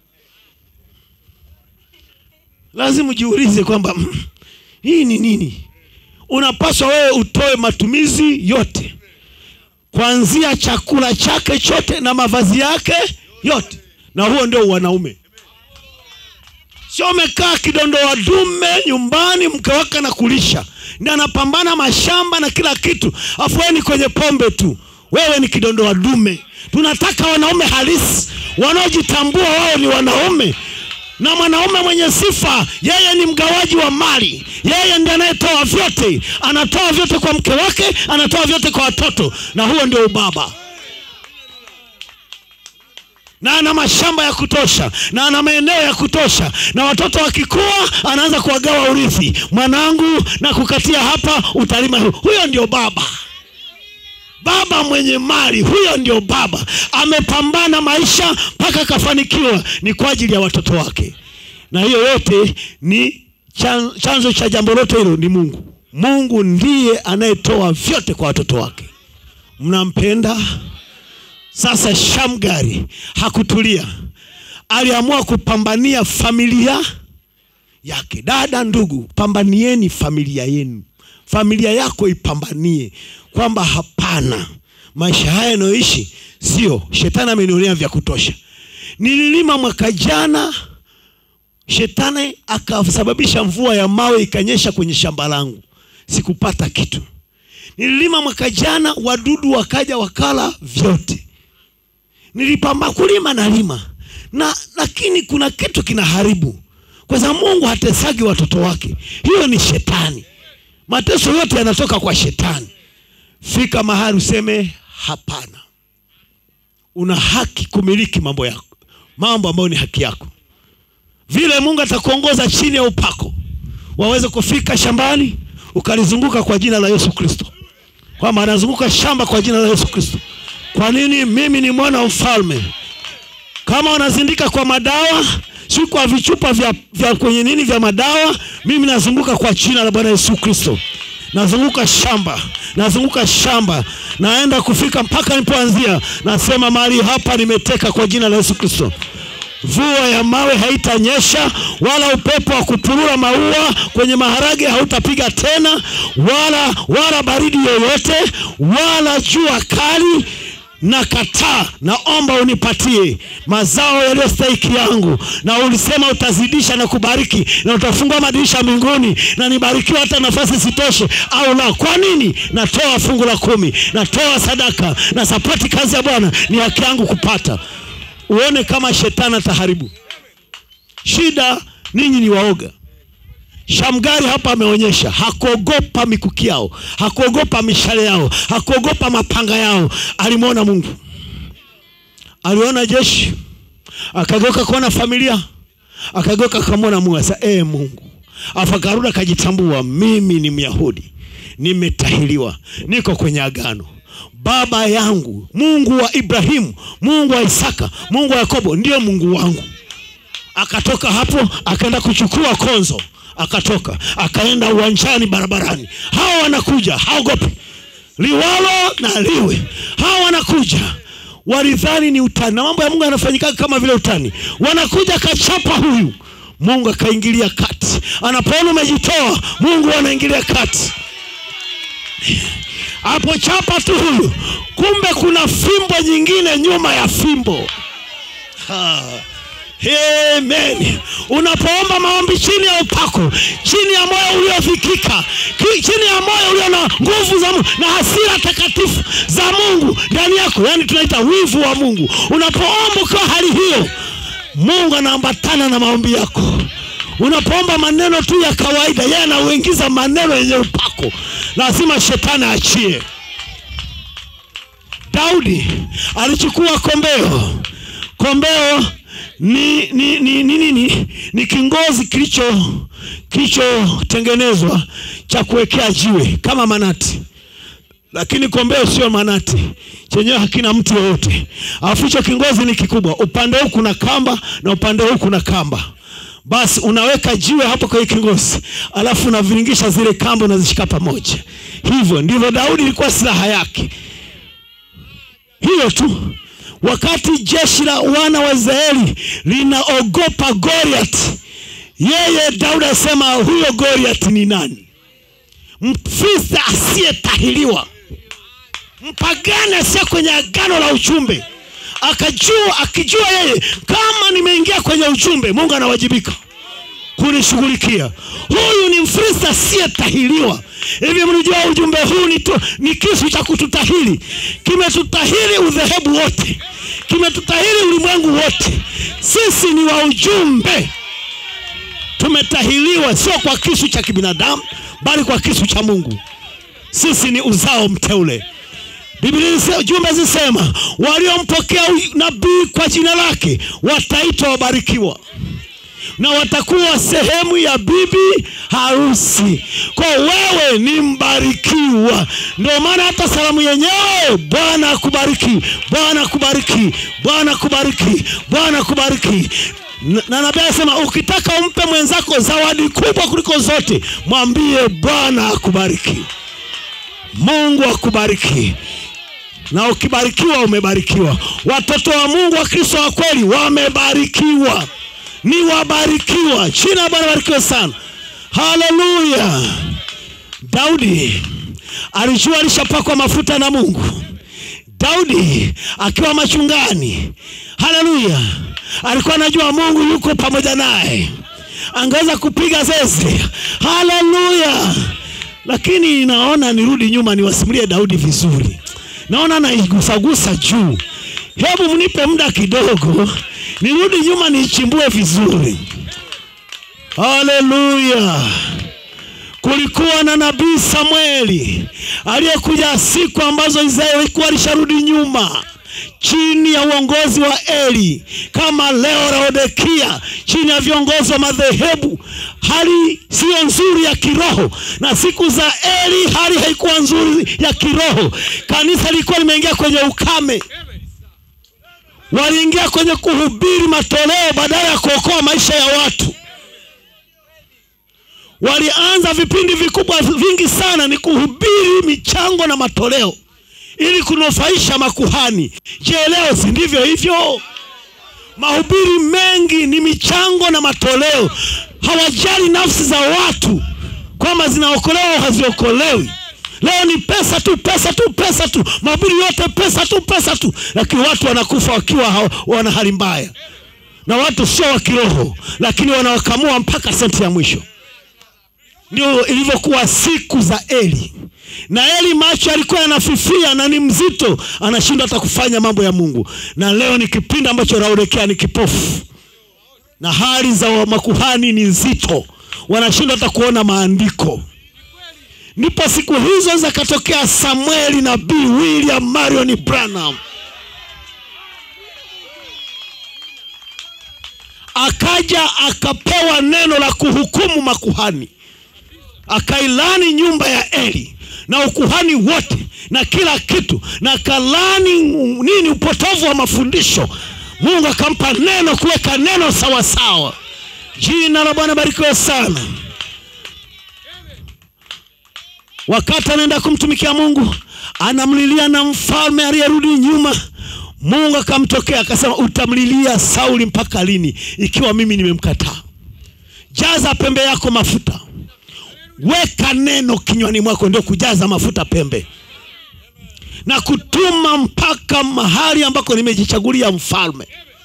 lazima ujiulize kwamba mm, hii ni nini unapaswa wewe utoe matumizi yote kuanzia chakula chake chote na mavazi yake yote na huo ndio wanaume sio umekaa kidondoa dume nyumbani mke wake anakulisha ndi anapambana mashamba na kila kitu afu wewe ni kwenye pombe tu wewe ni kidondoa dume tunataka wanaume halisi wanaojitambua wao ni wanaume na mwanaume mwenye sifa yeye ni mgawaji wa mali yeye ndiye anayetoa vyote anatoa vyote kwa mke wake anatoa vyote kwa watoto na huo ndio ubaba na ana mashamba ya kutosha na ana maeneo ya kutosha na watoto wakikua anaanza kuwagawa urithi mwanangu na kukatia hapa utalima hu- huyo ndio baba baba mwenye mali huyo ndio baba amepambana maisha mpaka akafanikiwa ni kwa ajili ya watoto wake na hiyo yote ni chan- chanzo cha jambo lote hilo ni mungu mungu ndiye anayetoa vyote kwa watoto wake mnampenda sasa shamgari hakutulia aliamua kupambania familia yake dada ndugu pambanieni familia yenu familia yako ipambanie kwamba hapana maisha haya yanayoishi sio shetani amenionea vya kutosha nililima mwaka jana shetani akasababisha mvua ya mawe ikanyesha kwenye shamba langu sikupata kitu nililima mwaka jana wadudu wakaja wakala vyote nilipamba kulima nalima na lakini kuna kitu kinaharibu kwa sababu mungu hatesagi watoto wake hiyo ni shetani mateso yote yanatoka kwa shetani fika mahali useme hapana una haki kumiliki mambo yako mambo ambayo ni haki yako vile mungu atakuongoza chini ya upako waweze kufika shambani ukalizunguka kwa jina la yesu kristo kwamba anazunguka shamba kwa jina la yesu kristo kwa nini mimi ni mwana wa mfalme kama wanazindika kwa madawa si kwa vichupa vya, vya kwenye nini vya madawa mimi nazunguka kwa jina la bwana yesu kristo nazunguka shamba nazunguka shamba naenda kufika mpaka nilipoanzia nasema mahali hapa nimeteka kwa jina la yesu kristo mvua ya mawe haitanyesha wala upepo wa kupurura maua kwenye maharage hautapiga tena wala wala baridi yoyote wala jua kali na kataa naomba unipatie mazao yaliyostahiki yangu na ulisema utazidisha na kubariki na utafungua madirisha mbinguni na nibarikiwa hata nafasi sitoshe au la kwa nini natoa fungu la kumi natoa sadaka na sapoti kazi ya bwana ni haki yangu kupata uone kama shetani ataharibu shida ninyi ni waoga shamgari hapa ameonyesha hakuogopa mikuki yao hakuogopa mishale yao hakuogopa mapanga yao alimwona mungu aliona jeshi akageuka kuona familia akageuka akamwona mungu asa ee mungu afu akarudi akajitambua mimi ni myahudi nimetahiliwa niko kwenye agano baba yangu mungu wa ibrahimu mungu wa isaka mungu wa yakobo ndiyo mungu wangu akatoka hapo akaenda kuchukua konzo akatoka akaenda uwanjani barabarani hawa wanakuja haogopi liwalo na liwe hawa wanakuja walidhani ni utani na mambo ya mungu yanafanyikaga kama vile utani wanakuja kachapa huyu mungu akaingilia kati anapoona umejitoa mungu anaingilia kati apochapa tu huyu kumbe kuna fimbo nyingine nyuma ya fimbo ha. Amen. Unapoomba maombi chini ya upako, chini ya moyo uliofikika, ki- chini ya moyo ulio na nguvu za Mungu na hasira takatifu za Mungu ndani yako, yani tunaita wivu wa Mungu. Unapoomba ukiwa hali hiyo, Mungu anaambatana na maombi yako. Unapoomba maneno tu ya kawaida, yeye anauingiza maneno yenye upako, lazima shetani achie. Daudi alichukua kombeo. Kombeo ni ni ni ni, ni, ni, ni kingozi kilicho kilichotengenezwa cha kuwekea jiwe kama manati, lakini kombeo sio manati, chenyewe hakina mtu yoyote. Alafu hicho kingozi ni kikubwa, upande huu kuna kamba na upande huu kuna kamba basi unaweka jiwe hapo kwenye kingozi alafu unaviringisha zile kamba unazishika pamoja hivyo ndivyo daudi ilikuwa silaha yake hiyo tu wakati jeshi la wana wa israeli linaogopa goliat yeye daudi asema huyo goliat ni nani mfista asiyetahiliwa mpagani asiye kwenye agano la uchumbe akajua akijua yeye kama nimeingia kwenye uchumbe mungu anawajibika kunishughulikia huyu ni mfristo asiyetahiliwa hivi mlijua ujumbe huu ni, tu, ni kisu cha kututahili kimetutahili udhehebu wote kimetutahili ulimwengu wote sisi ni wa ujumbe tumetahiliwa sio kwa kisu cha kibinadamu bali kwa kisu cha mungu sisi ni uzao mteule biblia inasema- jumbe zisema waliompokea u- nabii kwa jina lake wataitwa wabarikiwa na watakuwa sehemu ya bibi harusi. Kwa wewe ni mbarikiwa. Ndio maana hata salamu yenyewe, Bwana akubariki, Bwana akubariki, Bwana akubariki, Bwana akubariki. Na- na nabii anasema ukitaka umpe mwenzako zawadi kubwa kuliko zote, mwambie Bwana akubariki, Mungu akubariki na ukibarikiwa umebarikiwa. Watoto wa Mungu wa Kristo wa kweli wamebarikiwa, ni wabarikiwa. Jina la Bwana barikiwe sana, haleluya. Daudi alijua alishapakwa mafuta na Mungu. Daudi akiwa machungani, haleluya, alikuwa anajua Mungu yuko pamoja naye, angeweza kupiga zeze, haleluya. Lakini naona nirudi nyuma niwasimulie Daudi vizuri, naona naigusagusa juu. Hebu mnipe muda kidogo, nirudi nyuma niichimbue vizuri. Haleluya! Kulikuwa na nabii Samueli aliyekuja siku ambazo Israeli ilikuwa alisharudi nyuma chini ya uongozi wa Eli, kama leo Laodikia chini ya viongozi wa madhehebu. Hali siyo nzuri ya kiroho, na siku za Eli hali haikuwa nzuri ya kiroho. Kanisa lilikuwa limeingia kwenye ukame, waliingia kwenye kuhubiri matoleo badala ya kuokoa maisha ya watu walianza vipindi vikubwa vingi sana ni kuhubiri michango na matoleo ili kunufaisha makuhani. Je, leo si ndivyo hivyo? Mahubiri mengi ni michango na matoleo, hawajali nafsi za watu kwamba zinaokolewa au haziokolewi. Leo ni pesa tu, pesa tu, pesa tu, mahubiri yote pesa tu, pesa tu, lakini watu wanakufa wakiwa hawa- wana hali mbaya, na watu sio wa kiroho, lakini wanawakamua mpaka senti ya mwisho. Ndio ilivyokuwa siku za Eli. Na Eli macho alikuwa yanafifia na ni mzito, anashindwa hata kufanya mambo ya Mungu. Na leo ni kipindi ambacho Laodikia ni kipofu, na hali za wa- makuhani ni nzito, wanashindwa hata kuona maandiko. Ndipo siku hizo zakatokea Samueli nabii William Marion Branham akaja akapewa neno la kuhukumu makuhani akailani nyumba ya Eli na ukuhani wote na kila kitu, na kalani nini, upotovu wa mafundisho. Mungu akampa neno, kuweka neno sawasawa. Jina la Bwana barikiwe sana. Wakati anaenda kumtumikia Mungu, anamlilia na mfalme aliyerudi nyuma. Mungu akamtokea akasema, utamlilia Sauli mpaka lini, ikiwa mimi nimemkataa? Jaza pembe yako mafuta weka neno kinywani mwako, ndio kujaza mafuta pembe na kutuma mpaka mahali ambako nimejichagulia mfalme.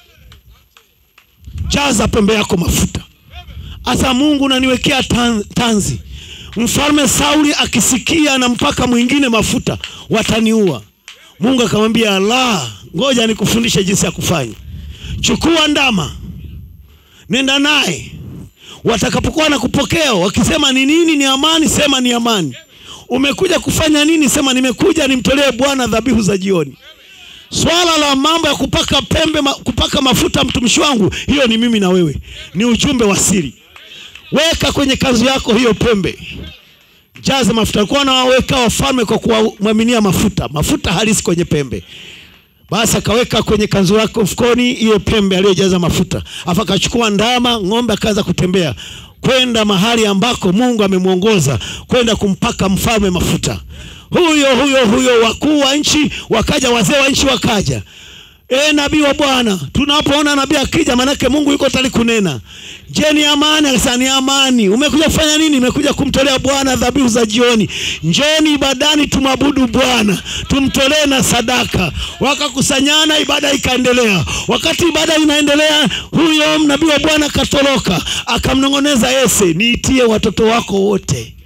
Jaza pembe yako mafuta. Asa Mungu naniwekea tan- tanzi, mfalme Sauli akisikia na mpaka mwingine mafuta, wataniua. Mungu akamwambia, la, ngoja nikufundishe jinsi ya kufanya. Chukua ndama, nenda naye watakapokuwa na kupokea wakisema ni nini, ni amani, sema ni amani. Umekuja kufanya nini? Sema nimekuja nimtolee Bwana dhabihu za jioni. Swala la mambo ya kupaka pembe ma, kupaka mafuta mtumishi wangu, hiyo ni mimi na wewe, ni ujumbe wa siri. Weka kwenye kanzu yako hiyo pembe, jaza mafuta. Alikuwa nawaweka wafalme kwa kuwamwaminia mafuta, mafuta halisi kwenye pembe. Basi akaweka kwenye kanzu yako mfukoni hiyo pembe aliyojaza mafuta, afu akachukua ndama, ng'ombe, akaanza kutembea kwenda mahali ambako Mungu amemwongoza kwenda kumpaka mfalme mafuta. Huyo huyo huyo, wakuu wa nchi wakaja, wazee wa nchi wakaja. E nabii wa Bwana, tunapoona nabii akija, manake Mungu yuko tayari kunena. Je, ni amani? Akasema ni amani. Umekuja kufanya nini? Nimekuja kumtolea Bwana dhabihu za jioni. Njoni ibadani, tumwabudu Bwana, tumtolee na sadaka. Wakakusanyana, ibada ikaendelea. Wakati ibada inaendelea, huyo nabii wa Bwana akatoroka, akamnong'oneza Yese, niitie watoto wako wote.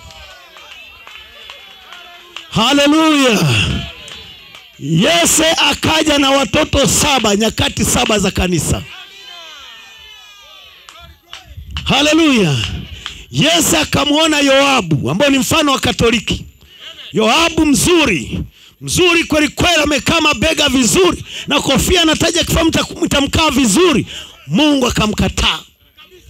Haleluya! Yese akaja na watoto saba, nyakati saba za kanisa. Haleluya! Yese akamwona Yoabu ambao ni mfano wa Katoliki. Yoabu mzuri mzuri kweli kweli, amekaa mabega vizuri na kofia nataja kifaa, mtamkaa vizuri. Mungu akamkataa.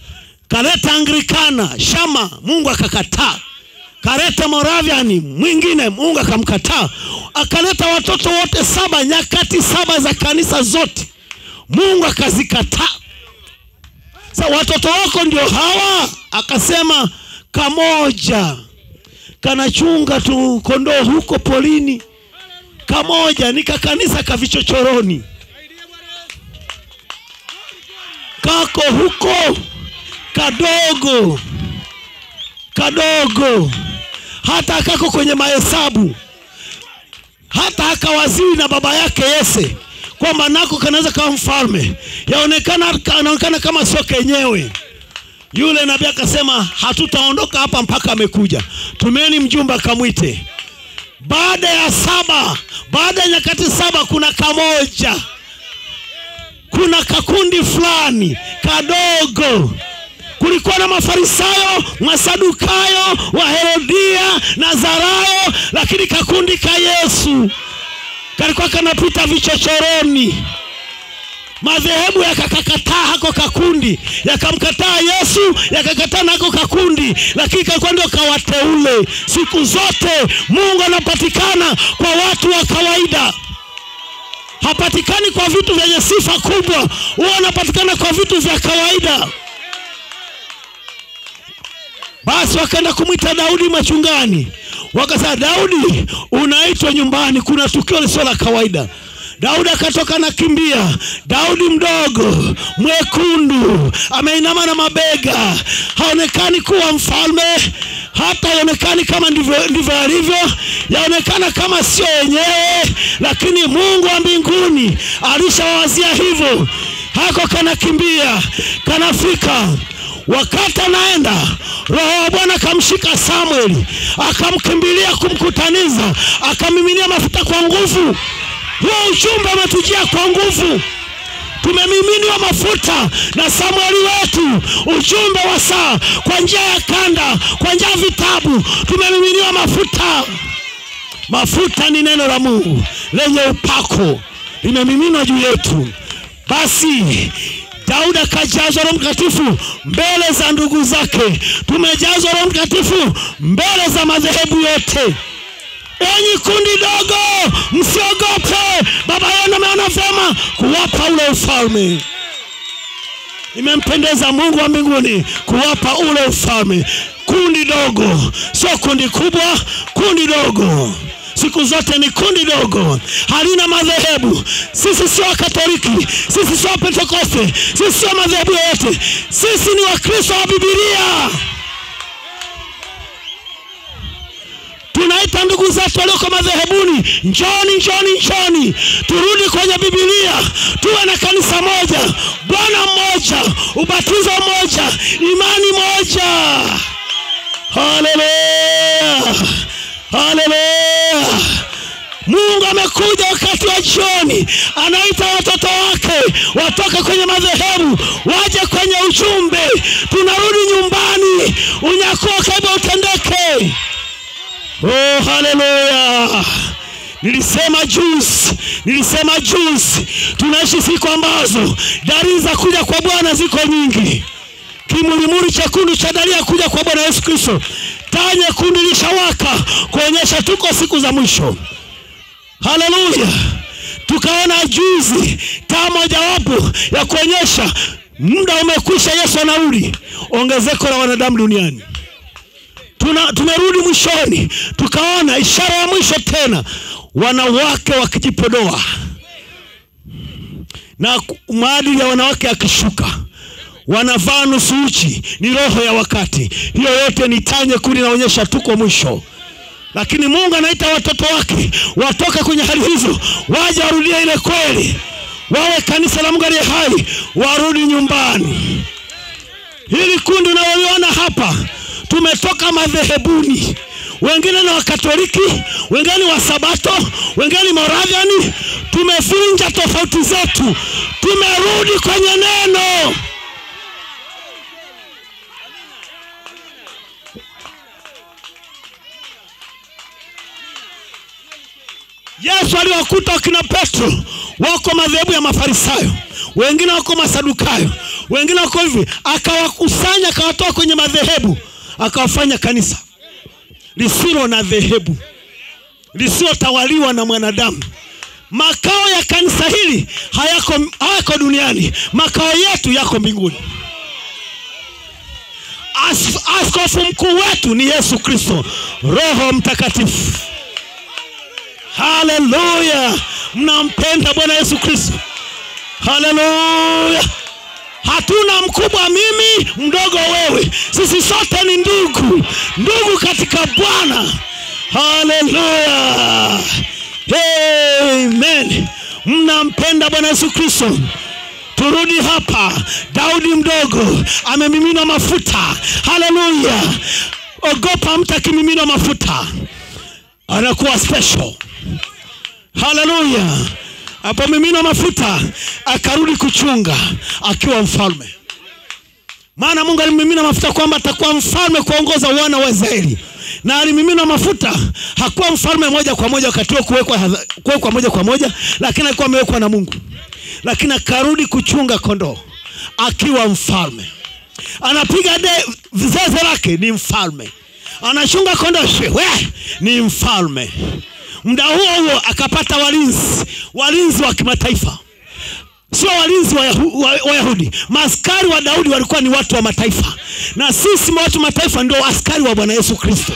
kaleta anglikana shama mungu akakataa kaleta moraviani mwingine mungu akamkataa akaleta watoto wote saba nyakati saba za kanisa zote mungu akazikataa sa watoto wako ndio hawa akasema kamoja kanachunga tu kondoo huko polini kamoja ni kakanisa kavichochoroni kako huko kadogo kadogo hata kako kwenye mahesabu hata akawaziwi na baba yake yese kwamba nako kanaweza kawa mfalme yaonekana anaonekana kama sio kenyewe yule nabii akasema hatutaondoka hapa mpaka amekuja tumeni mjumbe akamwite baada ya saba baada ya nyakati saba kuna kamoja kuna kakundi fulani kadogo kulikuwa na mafarisayo masadukayo waherodia nazarayo lakini kakundi ka yesu kalikuwa kanapita vichochoroni madhehebu yakakakataa hako kakundi yakamkataa yesu yakakataa nako kakundi lakini kalikuwa ndio kawateule siku zote mungu anapatikana kwa watu wa kawaida hapatikani kwa vitu vyenye sifa kubwa huwa anapatikana kwa vitu vya kawaida basi wakaenda kumwita daudi machungani wakasema daudi unaitwa nyumbani kuna tukio lisio la kawaida daudi akatoka na kimbia daudi mdogo mwekundu ameinama na mabega haonekani kuwa mfalme hata haonekani kama ndivyo ndivyo alivyo yaonekana kama sio wenyewe lakini mungu wa mbinguni alishawazia hivyo hako kanakimbia kanafika wakati anaenda roho wa bwana akamshika samueli akamkimbilia kumkutaniza akamiminia mafuta kwa nguvu huo ujumbe umetujia kwa nguvu tumemiminiwa mafuta na samueli wetu ujumbe wa saa kwa njia ya kanda kwa njia ya vitabu tumemiminiwa mafuta mafuta ni neno la mungu lenye upako limemiminwa juu yetu basi daudi akajazwa roho mtakatifu mbele za ndugu zake tumejazwa roho mtakatifu mbele za madhehebu yote enyi kundi dogo msiogope baba yenu ameona vyema kuwapa ule ufalme imempendeza mungu wa mbinguni kuwapa ule ufalme kundi dogo sio kundi kubwa kundi dogo siku zote ni kundi dogo halina madhehebu sisi sio wakatoliki sisi sio wapentekoste sisi sio madhehebu yoyote sisi ni wakristo wa bibilia tunaita ndugu zetu walioko madhehebuni njoni njoni njoni turudi kwenye bibilia tuwe na kanisa moja bwana mmoja ubatizo mmoja imani moja haleluya haleluya mungu amekuja wakati wa jioni anaita watoto wake watoke kwenye madhehebu waje kwenye ujumbe tunarudi nyumbani unyakuo kaiba utendeke oh haleluya nilisema juzi nilisema juzi tunaishi siku ambazo dalili za kuja kwa bwana ziko nyingi kimulimuli chekundu cha dalili ya kuja kwa bwana yesu kristo taa nyekundu ilishawaka kuonyesha tuko siku za mwisho haleluya tukaona juzi taa mojawapo ya kuonyesha muda umekwisha yesu anarudi ongezeko la wanadamu duniani Tuna, tumerudi mwishoni tukaona ishara ya mwisho tena wanawake wakijipodoa na ku- maadili ya wanawake yakishuka wanavaa nusu uchi ni roho ya wakati hiyo yote ni taa nyekundu inaonyesha tuko mwisho lakini mungu anaita watoto wake watoke kwenye hali hizo waje warudie ile kweli wawe kanisa la mungu aliye hai warudi nyumbani hili kundi unaloliona hapa tumetoka madhehebuni wengine ni wakatoliki wengine ni wasabato wengine ni moraviani tumevunja tofauti zetu tumerudi kwenye neno yesu aliwakuta wakina petro wako madhehebu ya mafarisayo wengine wako masadukayo wengine wako hivi akawakusanya akawatoa kwenye madhehebu akawafanya kanisa lisilo na dhehebu lisilotawaliwa na mwanadamu makao ya kanisa hili hayako, hayako duniani makao yetu yako mbinguni As, askofu mkuu wetu ni yesu kristo roho mtakatifu haleluya mnampenda bwana yesu kristo haleluya hatuna mkubwa mimi mdogo wewe sisi sote ni ndugu ndugu katika bwana haleluya amen mnampenda bwana yesu kristo turudi hapa daudi mdogo amemiminwa mafuta haleluya ogopa mtu akimiminwa mafuta anakuwa special haleluya apomiminwa mafuta akarudi kuchunga akiwa mfalme maana mungu alimimina mafuta kwamba atakuwa mfalme kuongoza wana wa israeli na alimimina mafuta hakuwa mfalme moja kwa moja wakati huo kuwekwa hadha- kuwekwa moja kwa moja lakini alikuwa amewekwa na mungu lakini akarudi kuchunga kondoo akiwa mfalme anapiga de zeze lake ni mfalme anachunga kondoo shwe ni mfalme muda huo huo akapata walinzi walinzi wa kimataifa sio walinzi wa Yahu- wa- wayahudi maaskari wa daudi walikuwa ni watu wa mataifa na sisi watu wa mataifa ndio askari wa bwana yesu kristo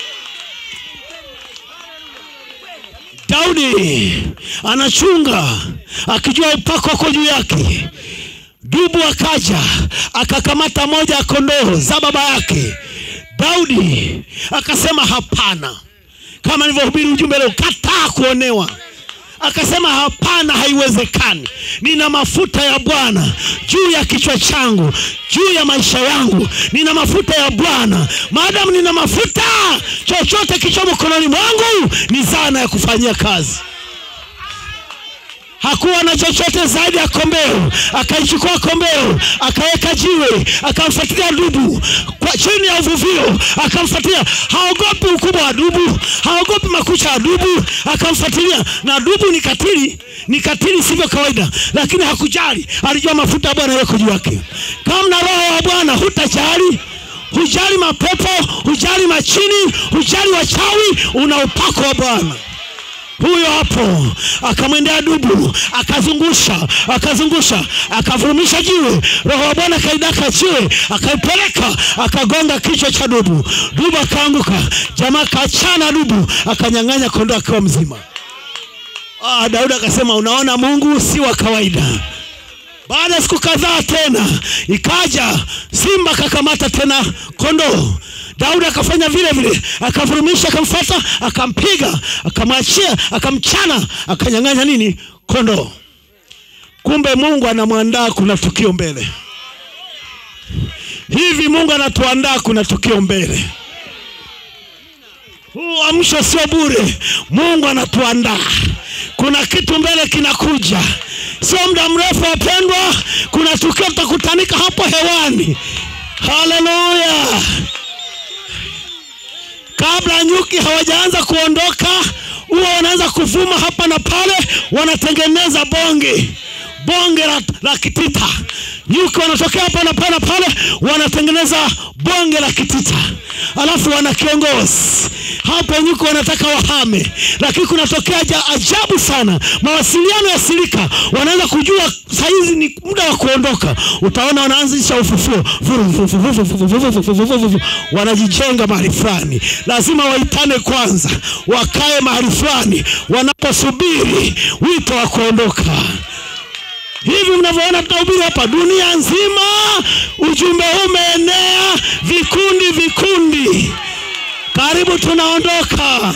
daudi anachunga akijua upako uko juu yake dubu akaja akakamata moja ya kondoo za baba yake daudi akasema hapana kama nilivyohubiri ujumbe leo kataa kuonewa akasema hapana haiwezekani nina mafuta ya bwana juu ya kichwa changu juu ya maisha yangu nina mafuta ya bwana maadamu nina mafuta chochote kicho mkononi mwangu ni zana ya kufanyia kazi hakuwa na chochote zaidi ya kombeo akaichukua kombeo akaweka jiwe akamfuatilia dubu kwa chini ya uvuvio akamfuatilia haogopi ukubwa wa dubu haogopi makucha ya dubu akamfuatilia na dubu ni katili ni katili sivyo kawaida lakini hakujali alijua mafuta ya bwana yako juu yake kama na roho wa bwana hutajali hujali mapepo hujali machini hujali wachawi una upako wa bwana huyo hapo akamwendea dubu akazungusha akazungusha akavurumisha jiwe roho wa bwana akaidaka jiwe akaipeleka akagonga kichwa cha dubu dubu akaanguka jamaa akachana dubu akanyang'anya kondoo akiwa mzima ah, daudi akasema unaona mungu si wa kawaida baada ya siku kadhaa tena ikaja simba akakamata tena kondoo daudi akafanya vile vile akavurumisha akamfata akampiga akamwachia akamchana akanyang'anya nini kondoo kumbe mungu anamwandaa kuna tukio mbele hivi mungu anatuandaa kuna tukio mbele huu amsho sio bure mungu anatuandaa kuna kitu mbele kinakuja sio muda mrefu wapendwa kuna tukio tutakutanika hapo hewani haleluya kabla nyuki hawajaanza kuondoka huwa wanaanza kuvuma hapa na pale wanatengeneza bonge bonge la, la kitita nyuki wanatokea hapa na pale na pale wanatengeneza bonge la kitita alafu wana kiongozi hapo nyuki wanataka wahame lakini kunatokea ja- ajabu sana mawasiliano ya silika wanaweza kujua sahizi ni muda wa kuondoka utaona wanaanzisha ufufuo Vuru, vuru, vuru, vuru, vuru, vuru, vuru, vuru, vuru, vuru. wanajijenga mahali fulani lazima waitane kwanza wakae mahali fulani wanaposubiri wito wa kuondoka hivi mnavyoona tunahubiri hapa dunia nzima ujumbe huu umeenea vikundi vikundi karibu tunaondoka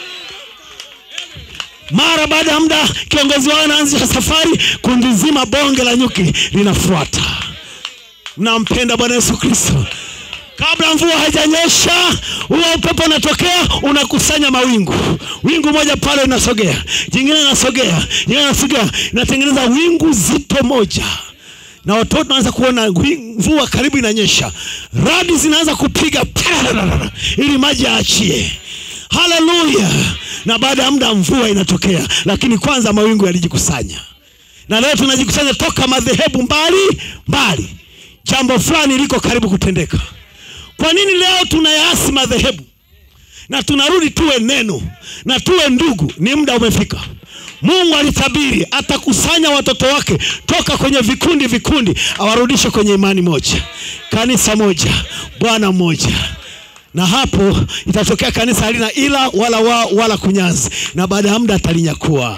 mara baada ya muda kiongozi wao anaanzisha safari kundi zima bonge la nyuki linafuata mnampenda bwana yesu kristo kabla mvua haijanyesha huo upepo unatokea unakusanya mawingu wingu moja pale inasogea jingine inasogea jingine inasogea inatengeneza wingu zito moja na watoto wanaanza kuona wi- mvua karibu inanyesha radi zinaanza kupiga pararara, ili maji yaachie haleluya na baada ya muda mvua inatokea lakini kwanza mawingu yalijikusanya na leo tunajikusanya toka madhehebu mbali mbali jambo fulani liko karibu kutendeka kwa nini leo tunayaasi madhehebu na tunarudi tuwe neno na tuwe ndugu ni muda umefika mungu alitabiri atakusanya watoto wake toka kwenye vikundi vikundi awarudishe kwenye imani moja kanisa moja bwana mmoja na hapo itatokea kanisa halina ila wala wao wala kunyazi na baada ya muda atalinyakua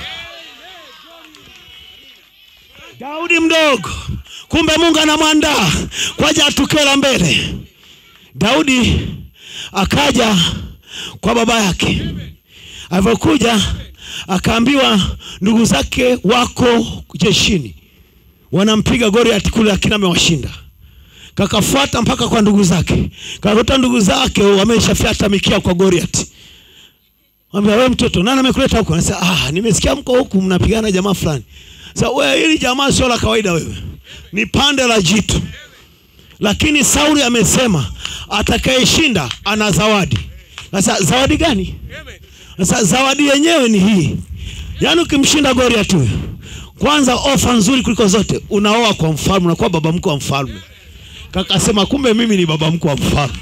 daudi mdogo kumbe mungu anamwandaa kwaja atukio la mbele daudi akaja kwa baba yake alivyokuja akaambiwa ndugu zake wako jeshini wanampiga goriati kule lakini amewashinda kakafuata mpaka kwa ndugu zake kakuta ndugu zake wameshafyata mikia kwa goriati ambia we mtoto nani amekuleta huku anasema ah nimesikia mko huku mnapigana jamaa fulani sasa wewe hili jamaa sio la kawaida wewe ni pande la jitu lakini sauli amesema atakayeshinda ana zawadi sasa zawadi gani sasa zawadi yenyewe ni hii yaani ukimshinda goriat huyo kwanza ofa nzuri kuliko zote unaoa kwa mfalme unakuwa baba mkwe wa mfalme kakasema kumbe mimi ni baba mkwe wa mfalme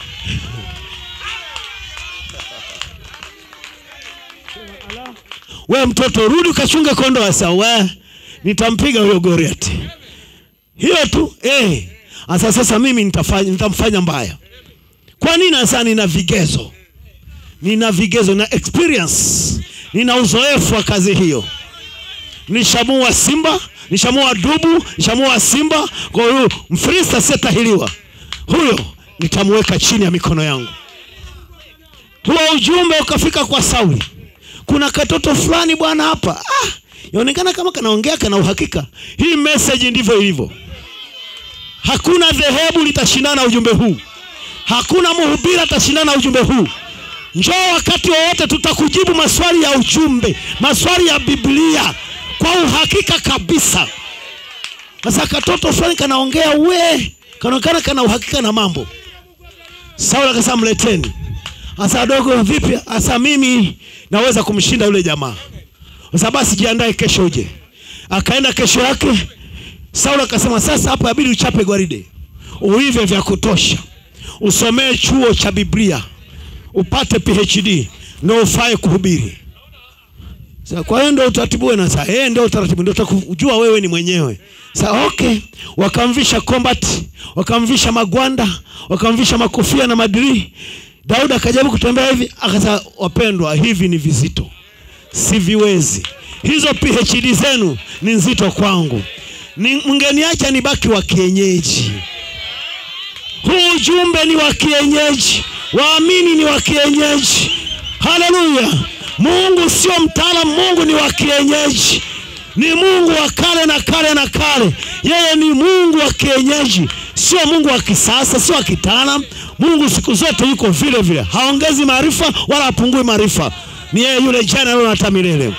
we mtoto rudi ukachunge kondo asa we nitampiga huyo goriati hiyo tu eh. Asa sasa mimi nitafanya, nitamfanya mbaya kwa nini asa nina vigezo nina vigezo na experience nina uzoefu wa kazi hiyo nishamua simba nishamua dubu nishamua simba kwa hiyo mfristo asiyetahiliwa huyo nitamweka chini ya mikono yangu huo ujumbe ukafika kwa sauli kuna katoto fulani bwana hapa ah, yaonekana kama kanaongea kana uhakika hii message ndivyo ilivyo hakuna dhehebu litashindana na ujumbe huu hakuna mhubiri atashindana na ujumbe huu njoo wakati wowote tutakujibu maswali ya ujumbe maswali ya biblia kwa uhakika kabisa sasa katoto fulani kanaongea we kanaonekana kana uhakika na mambo sauli akasema mleteni hasa dogo vipi hasa mimi naweza kumshinda yule jamaa sasa basi jiandae kesho uje akaenda kesho yake sauli akasema sasa hapa abidi uchape gwaride uive vya kutosha usomee chuo cha biblia upate phd ndo ufae kuhubiri Sa, kwa hiyo ndo utaratibu wenu sasa eh ndio utaratibu ndio utakujua wewe ni mwenyewe sa okay wakamvisha combat wakamvisha magwanda wakamvisha makofia na madiri daudi akajaribu kutembea hivi akasema wapendwa hivi ni vizito siviwezi hizo phd zenu ni nzito kwangu ni mngeniacha nibaki wa kienyeji huu ujumbe ni wa kienyeji waamini ni wa kienyeji haleluya mungu sio mtaalamu mungu ni wa kienyeji ni mungu wa kale na kale na kale yeye ni mungu wa kienyeji sio mungu wa kisasa sio wa kitaalam mungu siku zote yuko vile vile haongezi maarifa wala hapungui maarifa ni yeye yule jana leo na hata milele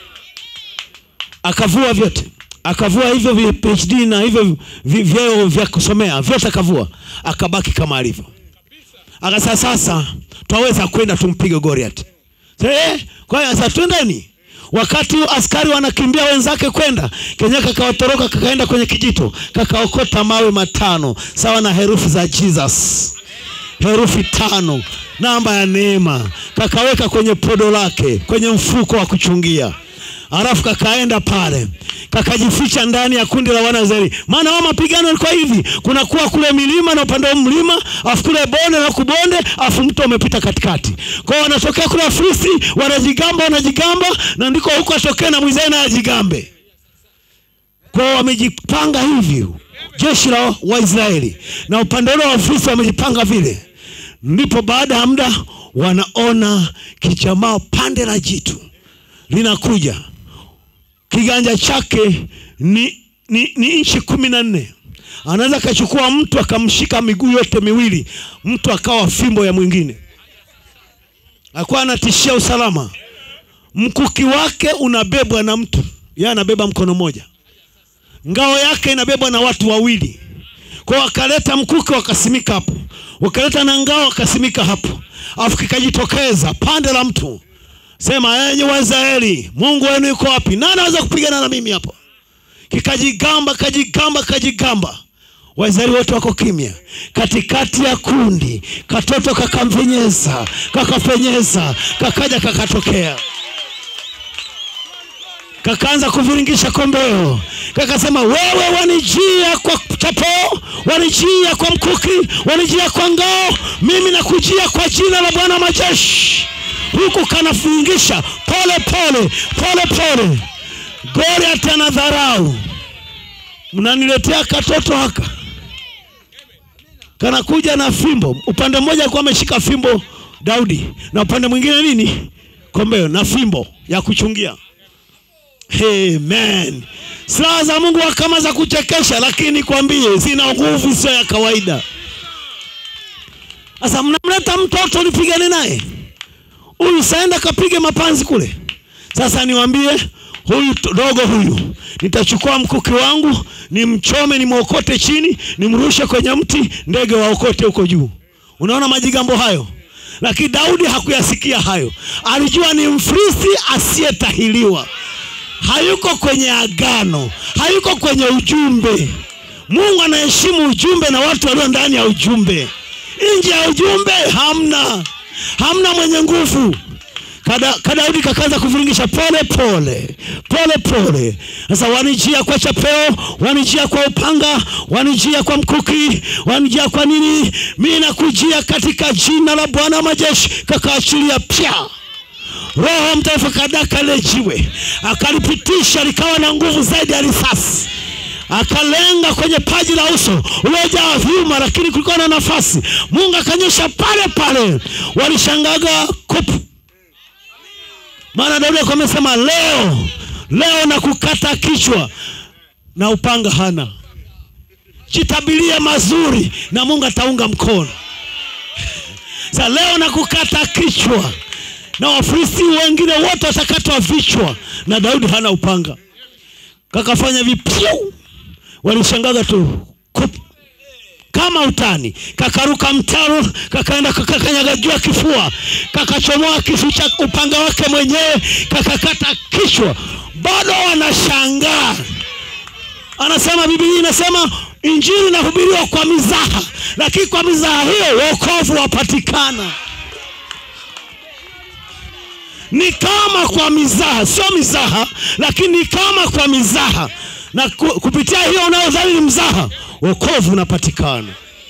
akavua vyote akavua hivyo vi- phd na hivyo vi- vyeo vya kusomea vyote akavua akabaki kama alivyo akasema sasa twaweza kwenda tumpige goriat eh, kwa hiyo sasa twendeni wakati askari wanakimbia wenzake kwenda kenye kakawatoroka kakaenda kwenye kijito kakaokota mawe matano sawa na herufi za jesus herufi tano namba ya neema kakaweka kwenye podo lake kwenye mfuko wa kuchungia alafu kakaenda pale kakajificha ndani ya kundi la wanaisraeli maana wao mapigano yalikuwa hivi kunakuwa kule milima na upande wa mlima afu kule bonde na kubonde afu mto umepita katikati kwao wanatokea kule wafilisti wanajigamba wanajigamba na ndiko huko atokee na mwisraeli naye ajigambe kwao wamejipanga hivi jeshi la waisraeli na upande ule wa wafilisti wamejipanga vile ndipo baada ya muda wanaona kijamaa pande la jitu linakuja kiganja chake ni, ni, ni inchi kumi na nne anaweza akachukua mtu akamshika miguu yote miwili mtu akawa fimbo ya mwingine akuwa anatishia usalama mkuki wake unabebwa na mtu yeye anabeba mkono mmoja ngao yake inabebwa na watu wawili kwao wakaleta mkuki wakasimika hapo wakaleta na ngao wakasimika hapo afu kikajitokeza pande la mtu sema enyi waisraeli mungu wenu yuko wapi nani anaweza kupigana na mimi hapo kikajigamba kajigamba kajigamba waisraeli wote wako kimya katikati ya kundi katoto kakampenyeza kakafenyeza kakaja kakatokea kakaanza kuviringisha kombeo kakasema wewe wanijia kwa chapo wanijia kwa mkuki wanijia kwa ngao mimi nakujia kwa jina la bwana majeshi huku kanaviringisha pole pole pole pole goliati ana dharau mnaniletea katoto haka kanakuja na fimbo upande mmoja alikuwa ameshika fimbo daudi na upande mwingine nini kombeo na fimbo ya kuchungia Amen. Silaha za Mungu wa kama za kuchekesha, lakini kwambie zina nguvu sio ya kawaida. Sasa mnamleta mtoto nipigane naye, huyu saenda kapige mapanzi kule. Sasa niwaambie huyu to- dogo huyu, nitachukua mkuki wangu nimchome, nimwokote chini, nimrushe kwenye mti, ndege waokote huko juu. Unaona majigambo hayo? Lakini Daudi hakuyasikia hayo, alijua ni Mfilisti asiyetahiliwa hayuko kwenye agano, hayuko kwenye ujumbe. Mungu anaheshimu ujumbe na watu walio ndani ya ujumbe. Nje ya ujumbe hamna, hamna mwenye nguvu. Kada, kadaudi kakaanza kuviringisha pole pole pole pole. Sasa wanijia kwa chapeo, wanijia kwa upanga, wanijia kwa mkuki, wanijia kwa nini? Mimi nakujia katika jina la Bwana wa majeshi. Kakaachilia pya Roho Mtakatifu akadaka lile jiwe akalipitisha likawa na nguvu zaidi ya risasi, akalenga kwenye paji la uso uliojaa vyuma, lakini kulikuwa na nafasi. Mungu akanyosha pale pale, walishangaga kupu, maana Daudi alikuwa amesema leo leo na kukata kichwa na upanga hana. Jitabilie mazuri na Mungu ataunga mkono. Sasa leo na kukata kichwa na Wafilisti wengine wote watakatwa vichwa, na Daudi hana upanga. Kakafanya vipyu, walishangaga tu kup, kama utani. Kakaruka mtaro, kakaenda kakakanyaga juu ya kifua, kakachomoa kisu cha upanga wake mwenyewe, kakakata kichwa. Bado wanashangaa. Anasema Biblia inasema injili inahubiriwa kwa mizaha, lakini kwa mizaha hiyo wokovu wapatikana ni kama kwa mizaha, sio mizaha, lakini ni kama kwa mizaha, na ku, kupitia hiyo unayodhani ni mzaha, wokovu unapatikana.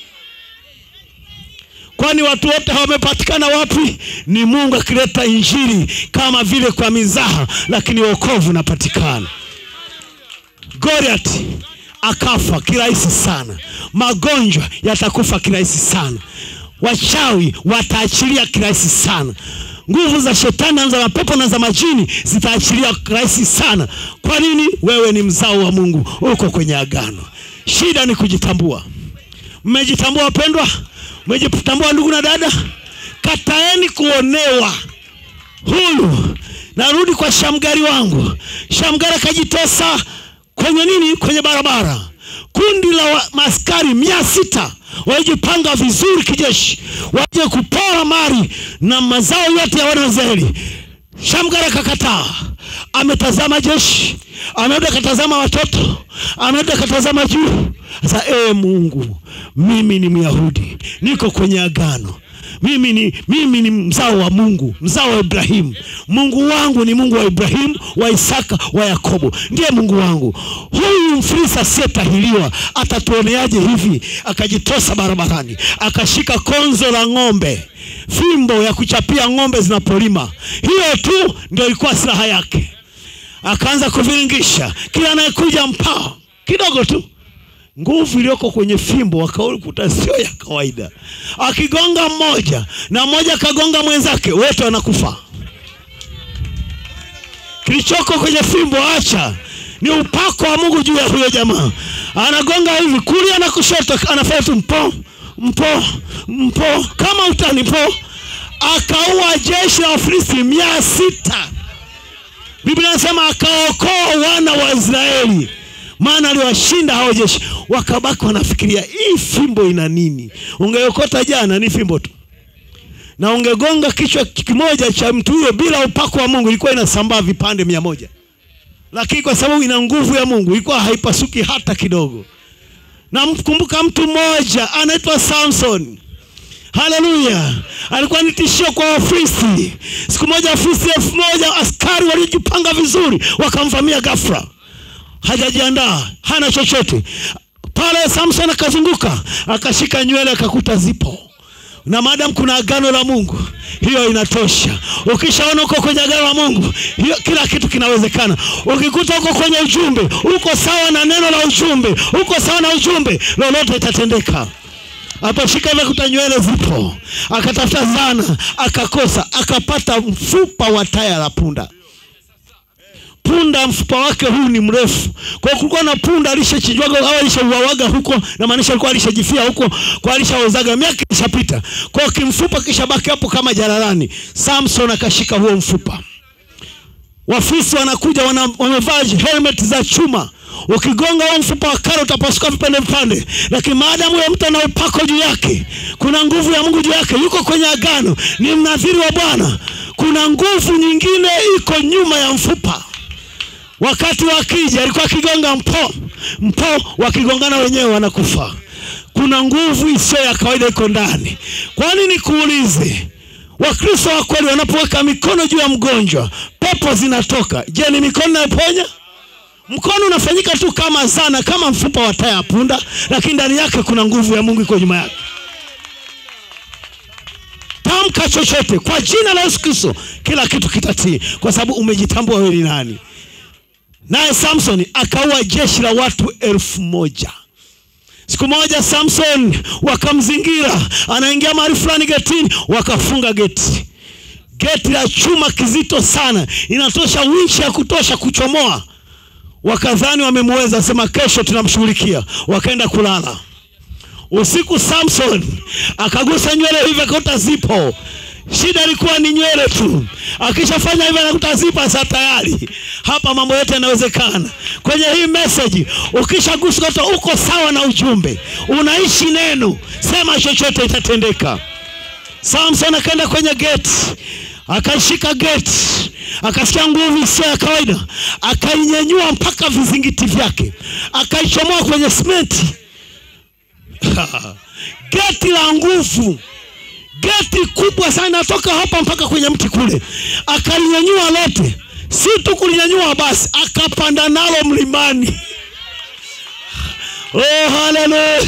Kwani watu wote wamepatikana wapi? Ni Mungu akileta injili kama vile kwa mizaha, lakini wokovu unapatikana. Goliath akafa kirahisi sana, magonjwa yatakufa kirahisi sana, wachawi wataachilia kirahisi sana nguvu za shetani na za mapepo na za majini zitaachilia rahisi sana. Kwa nini? Wewe ni mzao wa Mungu, uko kwenye agano. Shida ni kujitambua. Mmejitambua wapendwa? Mmejitambua ndugu na dada? Kataeni kuonewa. Huyu narudi kwa shamgari wangu. Shamgari akajitosa kwenye nini? Kwenye barabara. Kundi la wa- maaskari mia sita walijipanga vizuri kijeshi, waje kupora mali na mazao yote ya wana wa Israeli. Shamgari akakataa, ametazama jeshi, amerudi akatazama watoto, amerudi akatazama juu. Sasa ee Mungu, mimi ni Myahudi, niko kwenye agano mimi ni, mimi ni mzao wa Mungu, mzao wa Ibrahimu. Mungu wangu ni Mungu wa Ibrahimu, wa Isaka, wa Yakobo, ndiye Mungu wangu. Huyu Mfilisti asiyetahiliwa atatuoneaje hivi? Akajitosa barabarani, akashika konzo la ng'ombe, fimbo ya kuchapia ng'ombe zinapolima. Hiyo tu ndio ilikuwa silaha yake. Akaanza kuviringisha, kila anayekuja mpaa kidogo tu nguvu iliyoko kwenye fimbo wakakuta sio ya kawaida. Akigonga mmoja na mmoja akagonga mwenzake, wote wanakufa. Kilichoko kwenye fimbo, acha ni upako wa Mungu juu ya huyo jamaa. Anagonga hivi kulia na kushoto, anafanya tu mpo mpo mpo, kama utani mpo. Akaua jeshi la Wafilisti mia sita. Biblia inasema akaokoa wana wa Israeli maana aliwashinda hao jeshi, wakabaki wanafikiria hii fimbo ina nini? Ungeokota jana ni fimbo tu, na ungegonga kichwa kimoja cha mtu huyo bila upako wa Mungu, ilikuwa inasambaa vipande mia moja, lakini kwa sababu ina nguvu ya Mungu ilikuwa haipasuki hata kidogo. namkumbuka mtu mmoja anaitwa samson haleluya alikuwa ni tishio kwa wafristi siku moja wafristi elfu moja askari waliojipanga vizuri wakamvamia gafra hajajiandaa hana chochote pale samson akazunguka akashika nywele akakuta zipo na maadamu kuna agano la mungu hiyo inatosha ukishaona uko kwenye agano la mungu hiyo kila kitu kinawezekana ukikuta uko kwenye ujumbe uko sawa na neno la ujumbe uko sawa na ujumbe lolote itatendeka aposhika hivi kuta nywele zipo akatafuta zana akakosa akapata mfupa wa taya la punda punda mfupa wake huu ni mrefu kwa hiyo kulikuwa na punda alishachinjwaga au alishauawaga huko na maanisha alikuwa alishajifia huko kwa alishaozaga miaka ishapita kwa hiyo kimfupa kisha baki hapo kama jalalani samson akashika huo mfupa wafisi wanakuja wana, wamevaa helmet za chuma ukigonga huo mfupa wa kale utapasuka vipande vipande lakini maadamu huyo mtu ana upako juu yake kuna nguvu ya mungu juu yake yuko kwenye agano ni mnadhiri wa bwana kuna nguvu nyingine iko nyuma ya mfupa wakati wakija alikuwa akigonga mpo mpo wakigongana wenyewe wanakufa kuna nguvu isiyo ya kawaida iko ndani kwani nikuulize wakristo wa kweli wanapoweka mikono juu ya mgonjwa pepo zinatoka je ni mikono inayoponya mkono unafanyika tu kama zana kama mfupa wa taya ya punda lakini ndani yake kuna nguvu ya mungu iko nyuma yake tamka chochote kwa jina la yesu kristo kila kitu kitatii kwa sababu umejitambua wewe ni nani naye samson akaua jeshi la watu elfu moja siku moja samson wakamzingira anaingia mahali fulani getini wakafunga geti geti la chuma kizito sana inatosha winchi ya kutosha kuchomoa wakadhani wamemweza sema kesho tunamshughulikia wakaenda kulala usiku samson akagusa nywele hivi akakuta zipo shida ilikuwa ni nywele tu akishafanya hivyo anakuta zipa sa tayari hapa mambo yote yanawezekana kwenye hii meseji ukishagusa kuta uko sawa na ujumbe unaishi neno sema chochote itatendeka samson akaenda kwenye geti akaishika geti akasikia nguvu isiyo ya kawaida akainyenyua mpaka vizingiti vyake akaichomoa kwenye simenti geti la nguvu geti kubwa sana inatoka hapa mpaka kwenye mti kule akalinyanyua lote si tu kulinyanyua basi akapanda nalo mlimani oh, haleluya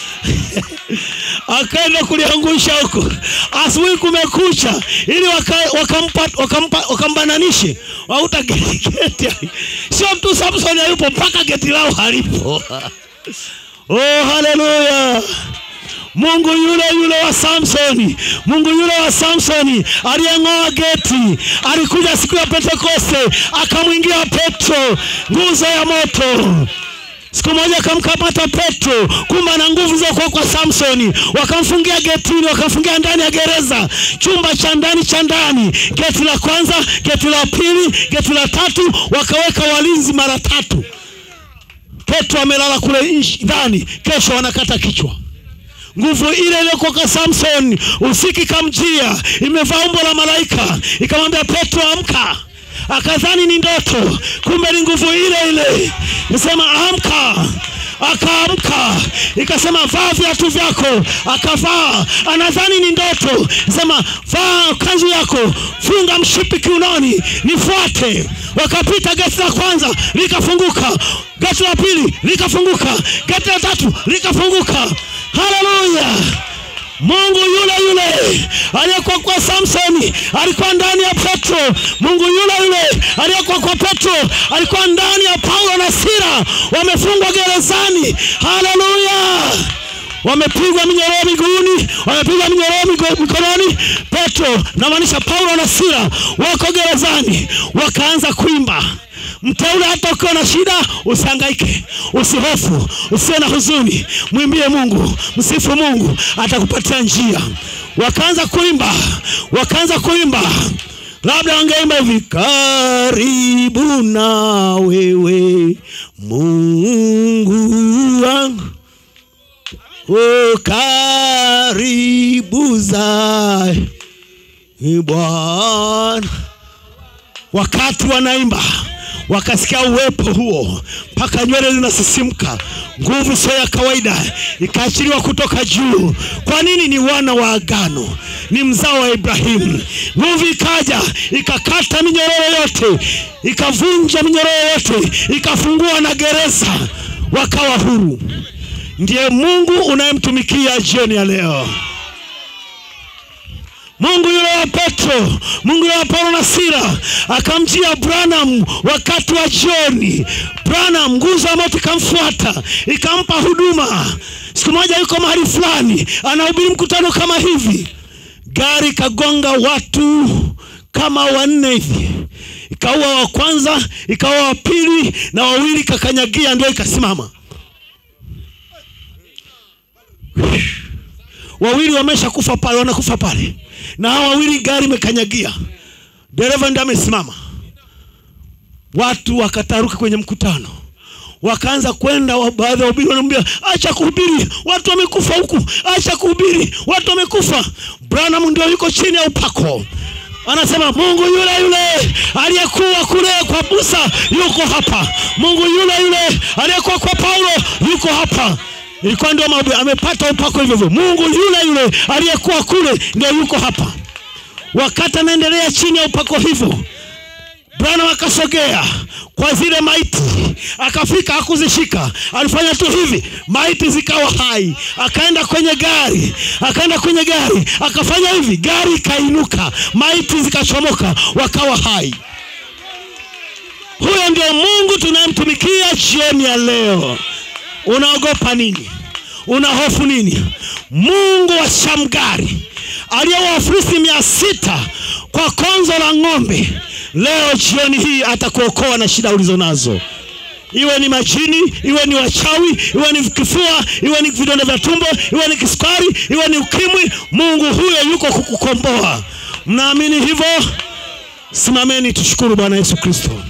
akaenda kuliangusha huko asubuhi kumekucha ili wakambananishe waka waka wakambananishe wauta geti geti sio mtu samson hayupo mpaka geti lao halipo oh, haleluya mungu yule yule wa samsoni mungu yule wa samsoni aliyeng'oa geti alikuja siku ya pentekoste akamwingia petro nguzo ya moto siku moja akamkamata petro kumbe na nguvu za kuwa kwa samsoni wakamfungia getini wakamfungia ndani ya gereza chumba cha ndani cha ndani geti la kwanza geti la pili geti la tatu wakaweka walinzi mara tatu petro amelala kule ndani kesho wanakata kichwa nguvu ile iliyokuwa kwa samson usiki kamjia imevaa umbo la malaika ikamwambia petro amka akadhani ni ndoto kumbe ni nguvu ile ile nisema amka akaamka ikasema vaa viatu vyako akavaa anadhani ni ndoto sema vaa kanzu yako funga mshipi kiunoni nifuate wakapita geti la kwanza likafunguka geti la pili likafunguka geti la tatu likafunguka haleluya mungu yule yule aliyekuwa kwa samsoni alikuwa ndani ya petro mungu yule yule aliyekuwa kwa petro alikuwa ndani ya paulo na sira wamefungwa gerezani haleluya wamepigwa minyororo miguuni wamepigwa minyororo mikononi petro namaanisha paulo na sira wako gerezani wakaanza kuimba mteule hata ukiwa na shida usihangaike usihofu usiwe na huzuni mwimbie mungu msifu mungu atakupatia njia wakaanza kuimba wakaanza kuimba labda wangeimba hivi karibu na wewe mungu wangu o karibu za bwana wakati wanaimba wakasikia uwepo huo mpaka nywele zinasisimka nguvu sio ya kawaida ikaachiliwa kutoka juu kwa nini ni wana wa agano ni mzao wa ibrahimu nguvu ikaja ikakata minyororo yote ikavunja minyororo yote ikafungua na gereza wakawa huru ndiye mungu unayemtumikia jioni ya leo mungu yule wa petro mungu yule wa paulo na sira akamjia branham wakati wa jioni branham nguzo ya moto ikamfuata ikampa huduma siku moja yuko mahali fulani anahubiri mkutano kama hivi gari ikagonga watu kama wanne hivi ikaua wa kwanza ikaua wa pili na wawili kakanyagia ndio ikasimama wawili wamesha kufa pale wanakufa pale na hao wawili gari imekanyagia dereva ndio amesimama watu wakataruka kwenye mkutano wakaanza kwenda wa- baadhi ya wahubiri wanamwambia acha kuhubiri watu wamekufa huku acha kuhubiri watu wamekufa branham ndio yuko chini ya upako anasema mungu yule yule aliyekuwa kule kwa musa yuko hapa mungu yule yule aliyekuwa kwa paulo yuko hapa ilikuwa ndio mahubiri amepata upako hivyo hivyo mungu yule yule aliyekuwa kule ndio yuko hapa wakati anaendelea chini ya upako hivyo bwana akasogea kwa zile maiti akafika hakuzishika alifanya tu hivi maiti zikawa hai akaenda kwenye gari akaenda kwenye gari akafanya hivi gari ikainuka maiti zikachomoka wakawa hai huyo ndio mungu tunayemtumikia jioni ya leo unaogopa nini una hofu nini mungu wa shamgari aliyewa wafilisti mia sita kwa konzo la ng'ombe leo jioni hii atakuokoa na shida ulizo nazo iwe ni majini iwe ni wachawi iwe ni kifua iwe ni vidonda vya tumbo iwe ni kisukari iwe ni ukimwi mungu huyo yuko kukukomboa mnaamini hivyo simameni tushukuru bwana yesu kristo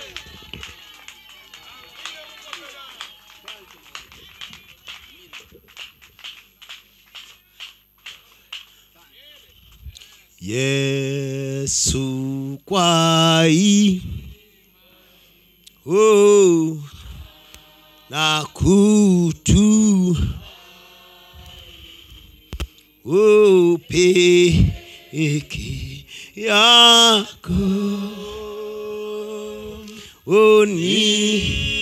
yesu kwai oh, na kutu oh, peke yako oni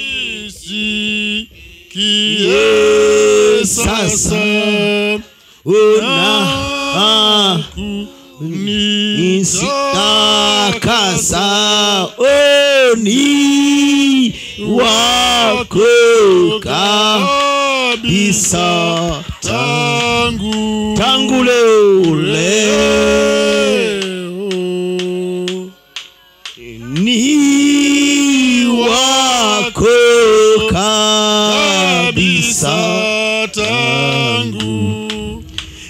Nisikie sasa una ah, nitakasa isitakasa oni wako kabisa tangu tangu leo leo leo ni wako kabisa kabisa tangu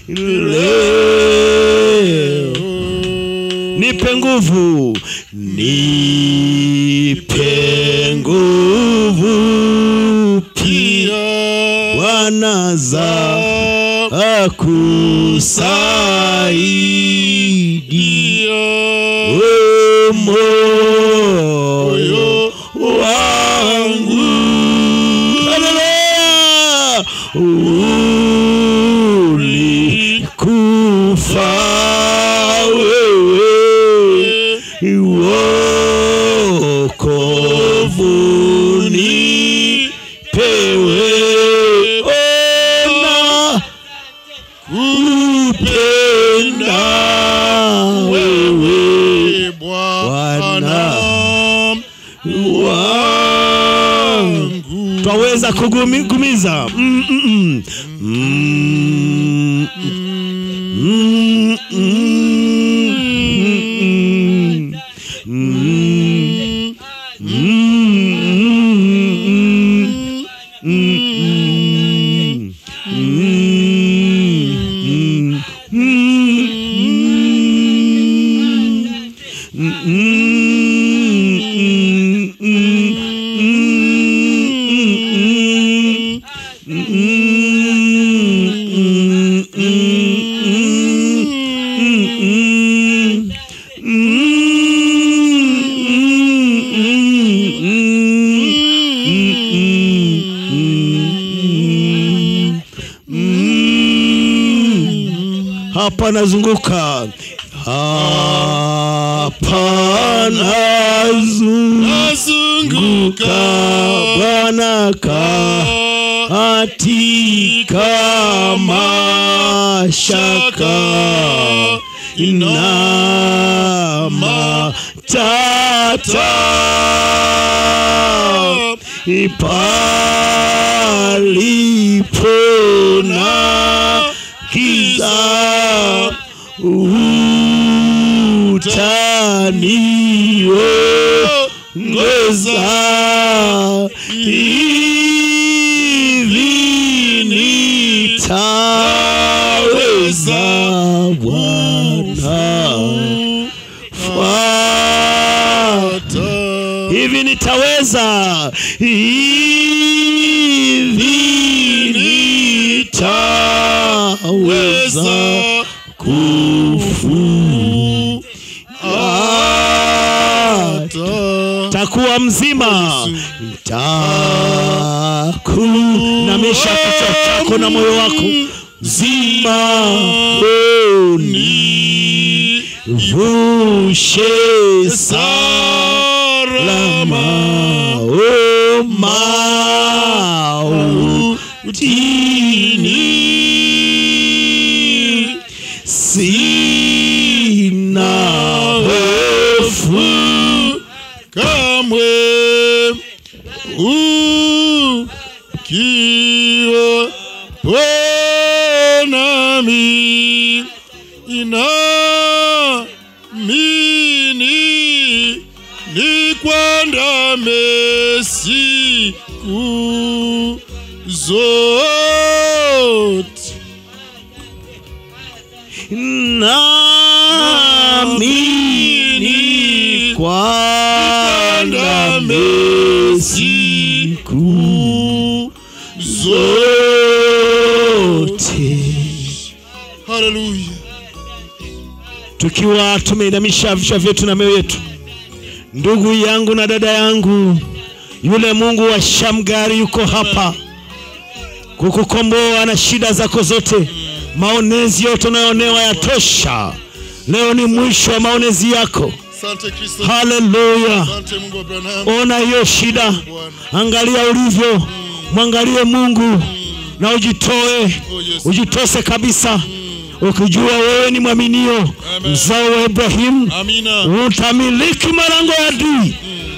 leo nipe nguvu nipe nguvu pia pia bwana za akusaidi o moyo wangu Haleluya! ulikufa wewe wokovuni pewe ona kupenda wewe Bwana wangu twaweza kugumiza mm, mm, mm. Mm, mm, mm, mm, mm, mm, mm, mm, mm, hapa nazunguka hapa nazunguka nazunguka Bwana katika mashaka na matata palipo na giza utaniongoza hivi nitaweza Bwana fuata hivi nitaweza hivi nitaweza kufuata takuwa mzima takunamisha kichwa chako na moyo wako zima oni vushe salama o mautini sina hofu kamwe ukiwa nami inamini nikwandame siku zote namini kwanda siku zote haleluya tukiwa tumeinamisha vichwa vyetu na mioyo yetu ndugu yangu na dada yangu yule mungu wa shamgari yuko hapa kukukomboa na shida zako zote maonezi yote unayoonewa yatosha leo ni mwisho wa maonezi yako asante kristo haleluya asante mungu wa abrahamu ona hiyo shida bwana angalia ulivyo mwangalie mungu na ujitoe oh yes ujitose kabisa ukijua wewe ni mwaminio Amen. mzao wa ibrahimu amina utamiliki malango ya adui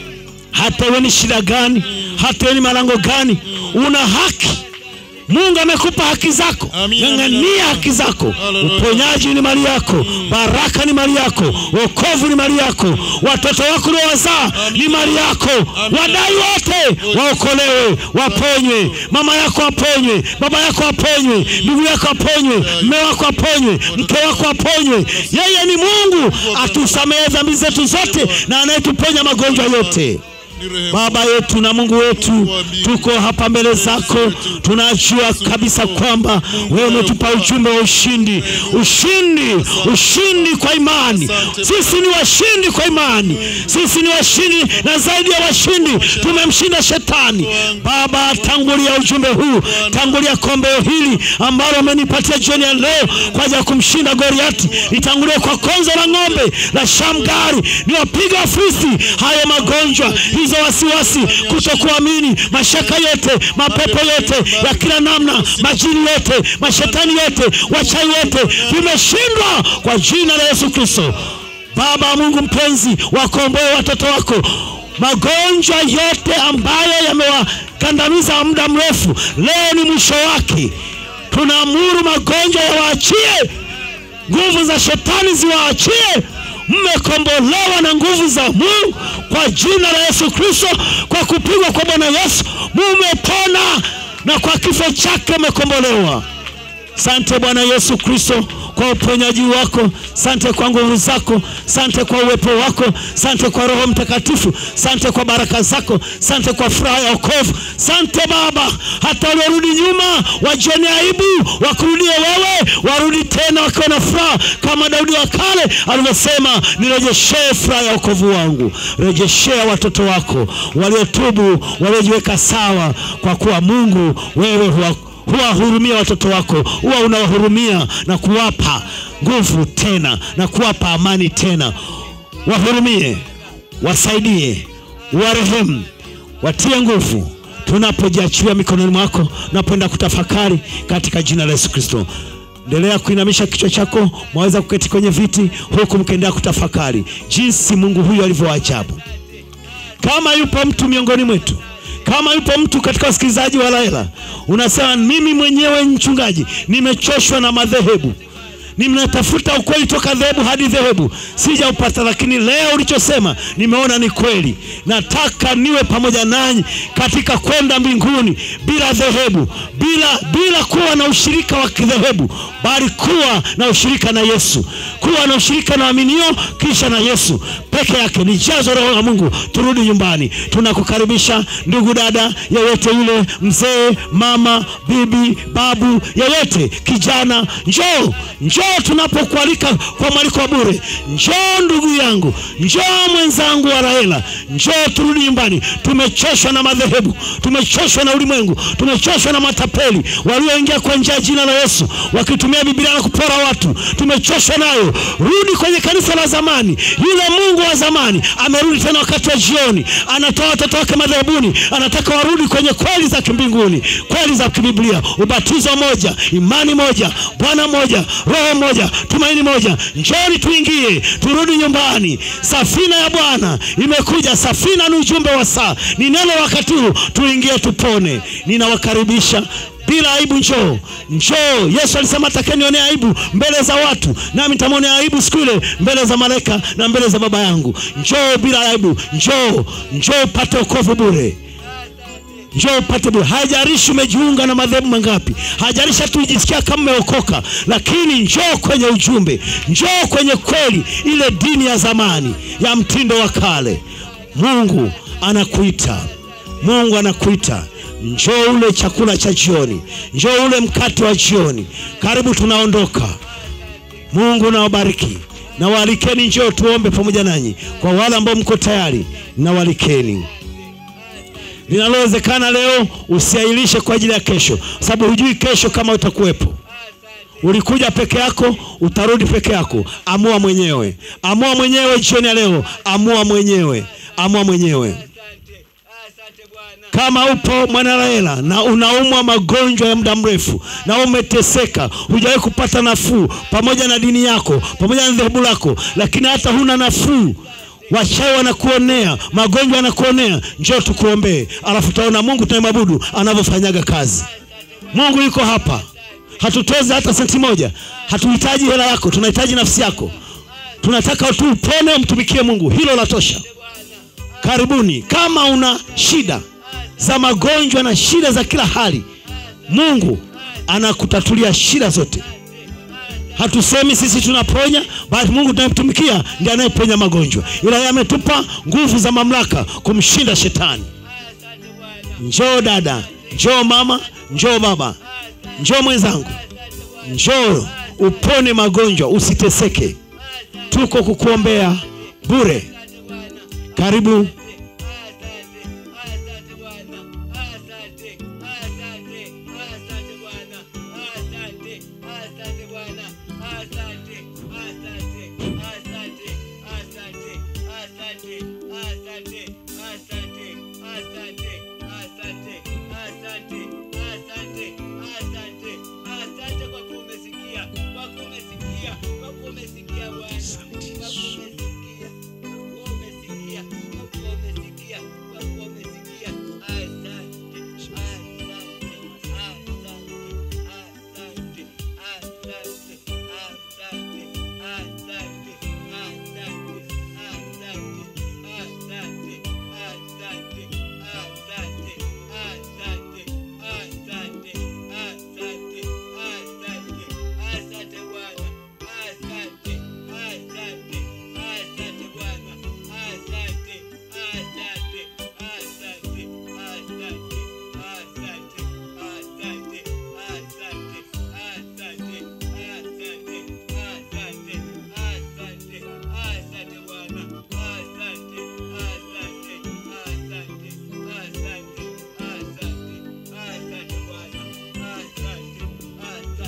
hata iwe ni shida gani hata iwe ni malango gani una haki mungu amekupa haki zako Amina, ng'ang'ania amina. haki zako Hallelujah. uponyaji ni mali yako baraka ni mali yako wokovu ni mali yako watoto wako uliowazaa ni mali yako Amina. wadai wote waokolewe waponywe mama yako aponywe baba yako aponywe ndugu yako aponywe mme wako aponywe mke wako aponywe yeye ni mungu atusamehe dhambi zetu zote na anayetuponya magonjwa yote ni rehema baba yetu na mungu wetu tuko hapa mbele zako tunajua kabisa kwamba wewe umetupa ujumbe wa ushindi ushindi ushindi kwa imani sisi ni washindi kwa imani sisi ni washindi na zaidi ya washindi tumemshinda shetani baba tangulia ujumbe huu tangulia kombeo hili ambalo umenipatia jioni ya leo kwa ajili ya kumshinda goriati litangulie kwa konzo la ng'ombe la shamgari niwapiga wafilisti hayo magonjwa hizo wasiwasi kutokuamini mashaka yote mapepo yote ya kila namna majini yote mashetani yote wachai wote vimeshindwa kwa jina la yesu kristo baba mungu mpenzi wakomboe watoto wako magonjwa yote ambayo yamewakandamiza muda mrefu leo ni mwisho wake tunaamuru magonjwa yawaachie nguvu za shetani ziwaachie mmekombolewa na nguvu za mungu kwa jina la yesu kristo kwa kupigwa kwa bwana yesu mumepona na kwa kifo chake mmekombolewa sante bwana yesu kristo kwa uponyaji wako sante kwa nguvu zako sante kwa uwepo wako sante kwa roho mtakatifu sante kwa baraka zako sante kwa furaha ya okovu sante baba hata waliorudi nyuma wajione aibu wakurudie wewe warudi tena wakiwa na furaha kama daudi wa kale alivyosema nirejeshee furaha ya okovu wangu rejeshea watoto wako waliotubu waliojiweka sawa kwa kuwa mungu wewe huwa huwahurumia watoto wako huwa unawahurumia na kuwapa nguvu tena na kuwapa amani tena wahurumie wasaidie warehemu watie nguvu tunapojiachilia mikononi mwako napoenda kutafakari katika jina la yesu kristo endelea kuinamisha kichwa chako mwaweza kuketi kwenye viti huku mkiendelea kutafakari jinsi mungu huyu alivyo wa ajabu kama yupo mtu miongoni mwetu kama yupo mtu katika wasikilizaji wa laela unasema mimi mwenyewe mchungaji nimechoshwa na madhehebu ninatafuta ukweli toka dhehebu hadi dhehebu sijaupata lakini leo ulichosema nimeona ni kweli nataka niwe pamoja nanyi katika kwenda mbinguni bila dhehebu bila bila kuwa na ushirika wa kidhehebu bali kuwa na ushirika na yesu kuwa na ushirika na waaminio kisha na yesu peke yake ni jazo roho la mungu turudi nyumbani tunakukaribisha ndugu dada yeyote yule mzee mama bibi babu yeyote kijana njoo njoo tunapokualika kwa mwaliko wa bure njoo ndugu yangu njoo mwenzangu wa rahela njoo turudi nyumbani tumechoshwa na madhehebu tumechoshwa na ulimwengu tumechoshwa na matapeli walioingia kwa njia ya jina la yesu wakitumia bibilia na kupora watu tumechoshwa nayo rudi kwenye kanisa la zamani yule mungu wa zamani amerudi tena wakati wa jioni anatoa watoto wake madhehebuni anataka warudi kwenye kweli za kimbinguni kweli za kibiblia ubatizo moja imani moja bwana moja roho moja tumaini moja njoni tuingie turudi nyumbani safina ya bwana imekuja safina ni ujumbe wa saa ni neno wakati huu tuingie tupone ninawakaribisha bila aibu njoo njoo yesu alisema takenionea aibu mbele za watu nami nitamwonea aibu siku ile mbele za malaika na mbele za baba yangu njoo bila aibu njoo njoo upate okovu bure njoo upate bure haijarishi umejiunga na madhehebu mangapi haijarishi hata ujisikia kama umeokoka lakini njoo kwenye ujumbe njoo kwenye kweli ile dini ya zamani ya mtindo wa kale mungu anakuita mungu anakuita njoo ule chakula cha jioni njoo ule mkate wa jioni karibu tunaondoka mungu nawabariki na waalikeni njoo tuombe pamoja nanyi kwa wale ambao mko tayari na waalikeni linalowezekana leo usiailishe kwa ajili ya kesho sababu hujui kesho kama utakuwepo ulikuja peke yako utarudi peke yako amua mwenyewe amua mwenyewe jioni ya leo amua mwenyewe amua mwenyewe kama upo mwanaraela na unaumwa magonjwa ya muda mrefu na umeteseka hujawahi kupata nafuu pamoja na dini yako pamoja na dhehebu lako lakini hata huna nafuu wachawi wanakuonea magonjwa yanakuonea njoo tukuombee alafu utaona mungu tunayemwabudu anavyofanyaga kazi mungu yuko hapa hatutozi hata senti moja hatuhitaji hela yako tunahitaji nafsi yako tunataka tu upone umtumikie mungu hilo la tosha karibuni kama una shida za magonjwa na shida za kila hali mungu anakutatulia shida zote hatusemi sisi tunaponya bali mungu tunayemtumikia ndiye anayeponya magonjwa ila yeye ametupa nguvu za mamlaka kumshinda shetani njoo dada njoo mama njoo baba njoo mwenzangu njoo upone magonjwa usiteseke tuko kukuombea bure karibu Asante, asante, asante, asante,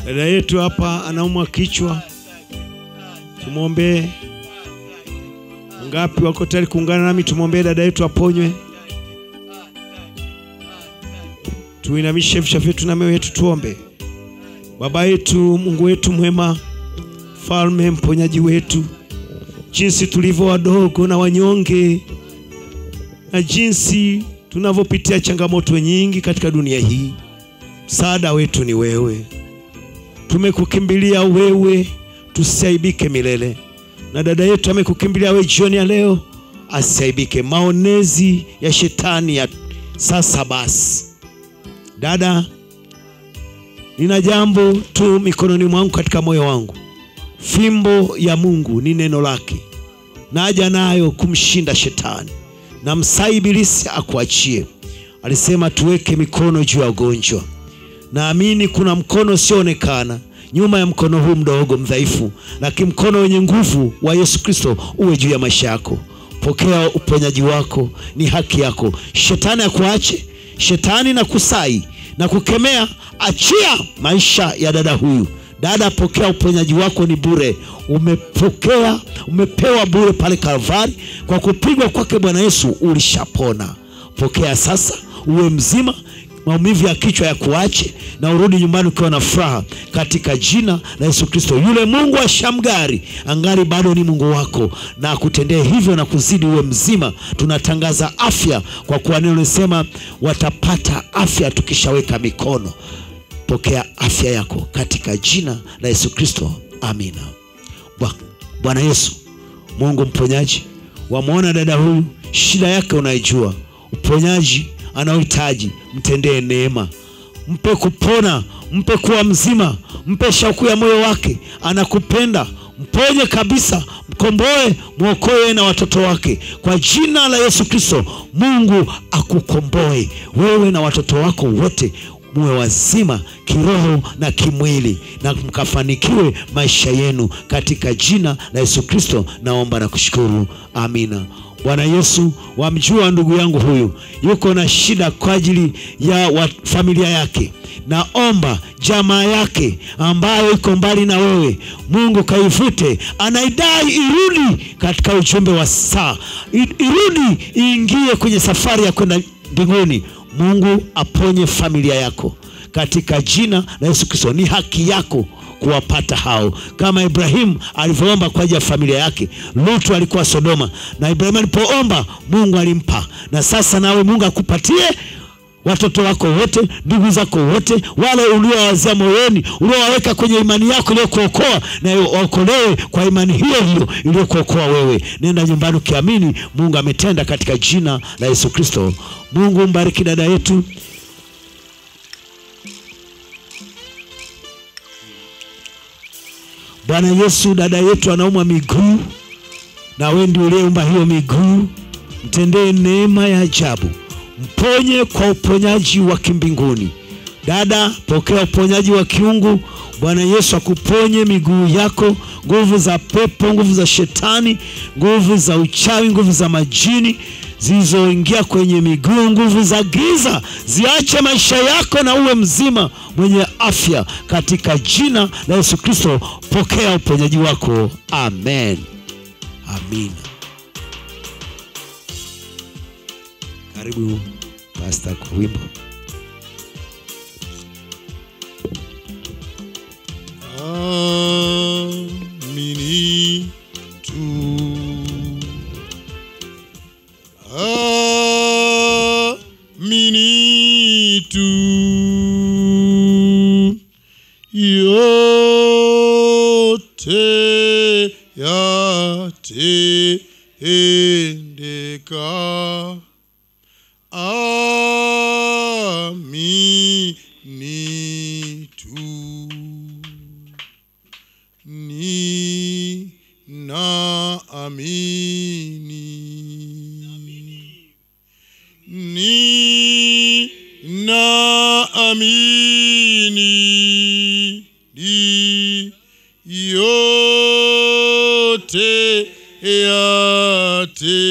Dada yetu hapa anaumwa kichwa, tumwombee. Ngapi wako tayari kuungana nami? Tumwombee dada yetu aponywe. Tuinamishe vichwa vyetu na mioyo yetu, tuombe. Baba yetu, Mungu wetu mwema, Mfalme, mponyaji wetu, jinsi tulivyo wadogo na wanyonge na jinsi tunavyopitia changamoto nyingi katika dunia hii, msaada wetu ni wewe. Tumekukimbilia wewe, tusiaibike milele. Na dada yetu amekukimbilia wewe jioni ya leo, asiaibike maonezi ya shetani ya sasa. Basi dada, nina jambo tu mikononi mwangu katika moyo wangu. Fimbo ya Mungu ni neno lake, naja nayo kumshinda shetani na msai ibilisi akuachie. Alisema tuweke mikono juu ya wagonjwa. Naamini kuna mkono usioonekana nyuma ya mkono huu mdogo mdhaifu, lakini mkono wenye nguvu wa Yesu Kristo uwe juu ya maisha yako. Pokea uponyaji wako, ni haki yako. Shetani akuache, shetani na kusai na kukemea, achia maisha ya dada huyu. Dada, pokea uponyaji wako, ni bure. Umepokea, umepewa bure pale Kalvari. Kwa kupigwa kwake Bwana Yesu ulishapona. Pokea sasa, uwe mzima, maumivu ya kichwa ya kuache, na urudi nyumbani ukiwa na furaha katika jina la Yesu Kristo. Yule Mungu wa Shamgari angali bado ni Mungu wako, na akutendee hivyo na kuzidi, uwe mzima. Tunatangaza afya, kwa kuwa neno lisema watapata afya tukishaweka mikono Pokea afya yako katika jina la Yesu Kristo, amina. Bwa- Bwana Yesu, Mungu mponyaji, wamwona dada huyu, shida yake unaijua, uponyaji anaohitaji, mtendee neema, mpe kupona, mpe kuwa mzima, mpe shauku ya moyo wake, anakupenda mponye kabisa, mkomboe, mwokoe yeye na watoto wake kwa jina la Yesu Kristo. Mungu akukomboe wewe na watoto wako wote muwe wazima kiroho na kimwili na mkafanikiwe maisha yenu katika jina la Yesu Kristo. Naomba na kushukuru, amina. Bwana Yesu, wamjua ndugu yangu huyu yuko na shida kwa ajili ya wa familia yake. Naomba jamaa yake ambayo iko mbali na wewe, Mungu kaivute, anaidai irudi katika ujumbe wa saa, I- irudi iingie kwenye safari ya kwenda mbinguni. Mungu aponye familia yako katika jina la Yesu Kristo. Ni haki yako kuwapata hao, kama Ibrahimu alivyoomba kwa ajili ya familia yake. Lutu alikuwa Sodoma, na Ibrahimu alipoomba Mungu alimpa, na sasa nawe Mungu akupatie watoto wako wote, ndugu zako wote, wale uliowazia moyoni, uliowaweka kwenye imani yako iliyokuokoa, na waokolewe kwa imani hiyo hiyo iliyokuokoa wewe. Nenda nyumbani ukiamini Mungu ametenda katika jina la Yesu Kristo. Mungu mbariki dada yetu. Bwana Yesu, dada yetu anaumwa miguu, na wewe ndiye uliyeumba hiyo miguu, mtendee neema ya ajabu, mponye kwa uponyaji wa kimbinguni. Dada, pokea uponyaji wa kiungu. Bwana Yesu akuponye miguu yako, nguvu za pepo, nguvu za shetani, nguvu za uchawi, nguvu za majini zilizoingia kwenye miguu, nguvu za giza ziache maisha yako na uwe mzima mwenye afya katika jina la Yesu Kristo. Pokea uponyaji wako, amen, amina. Karibu pasta kwa wimbo. Amini tu. Amini tu. Yote yatendeka. Amini tu ni na amini ni na amini ni yote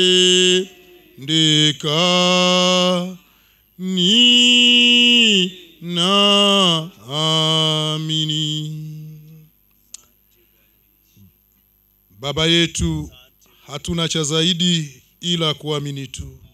yatendeka ni na amini. Baba yetu, hatuna cha zaidi ila kuamini tu.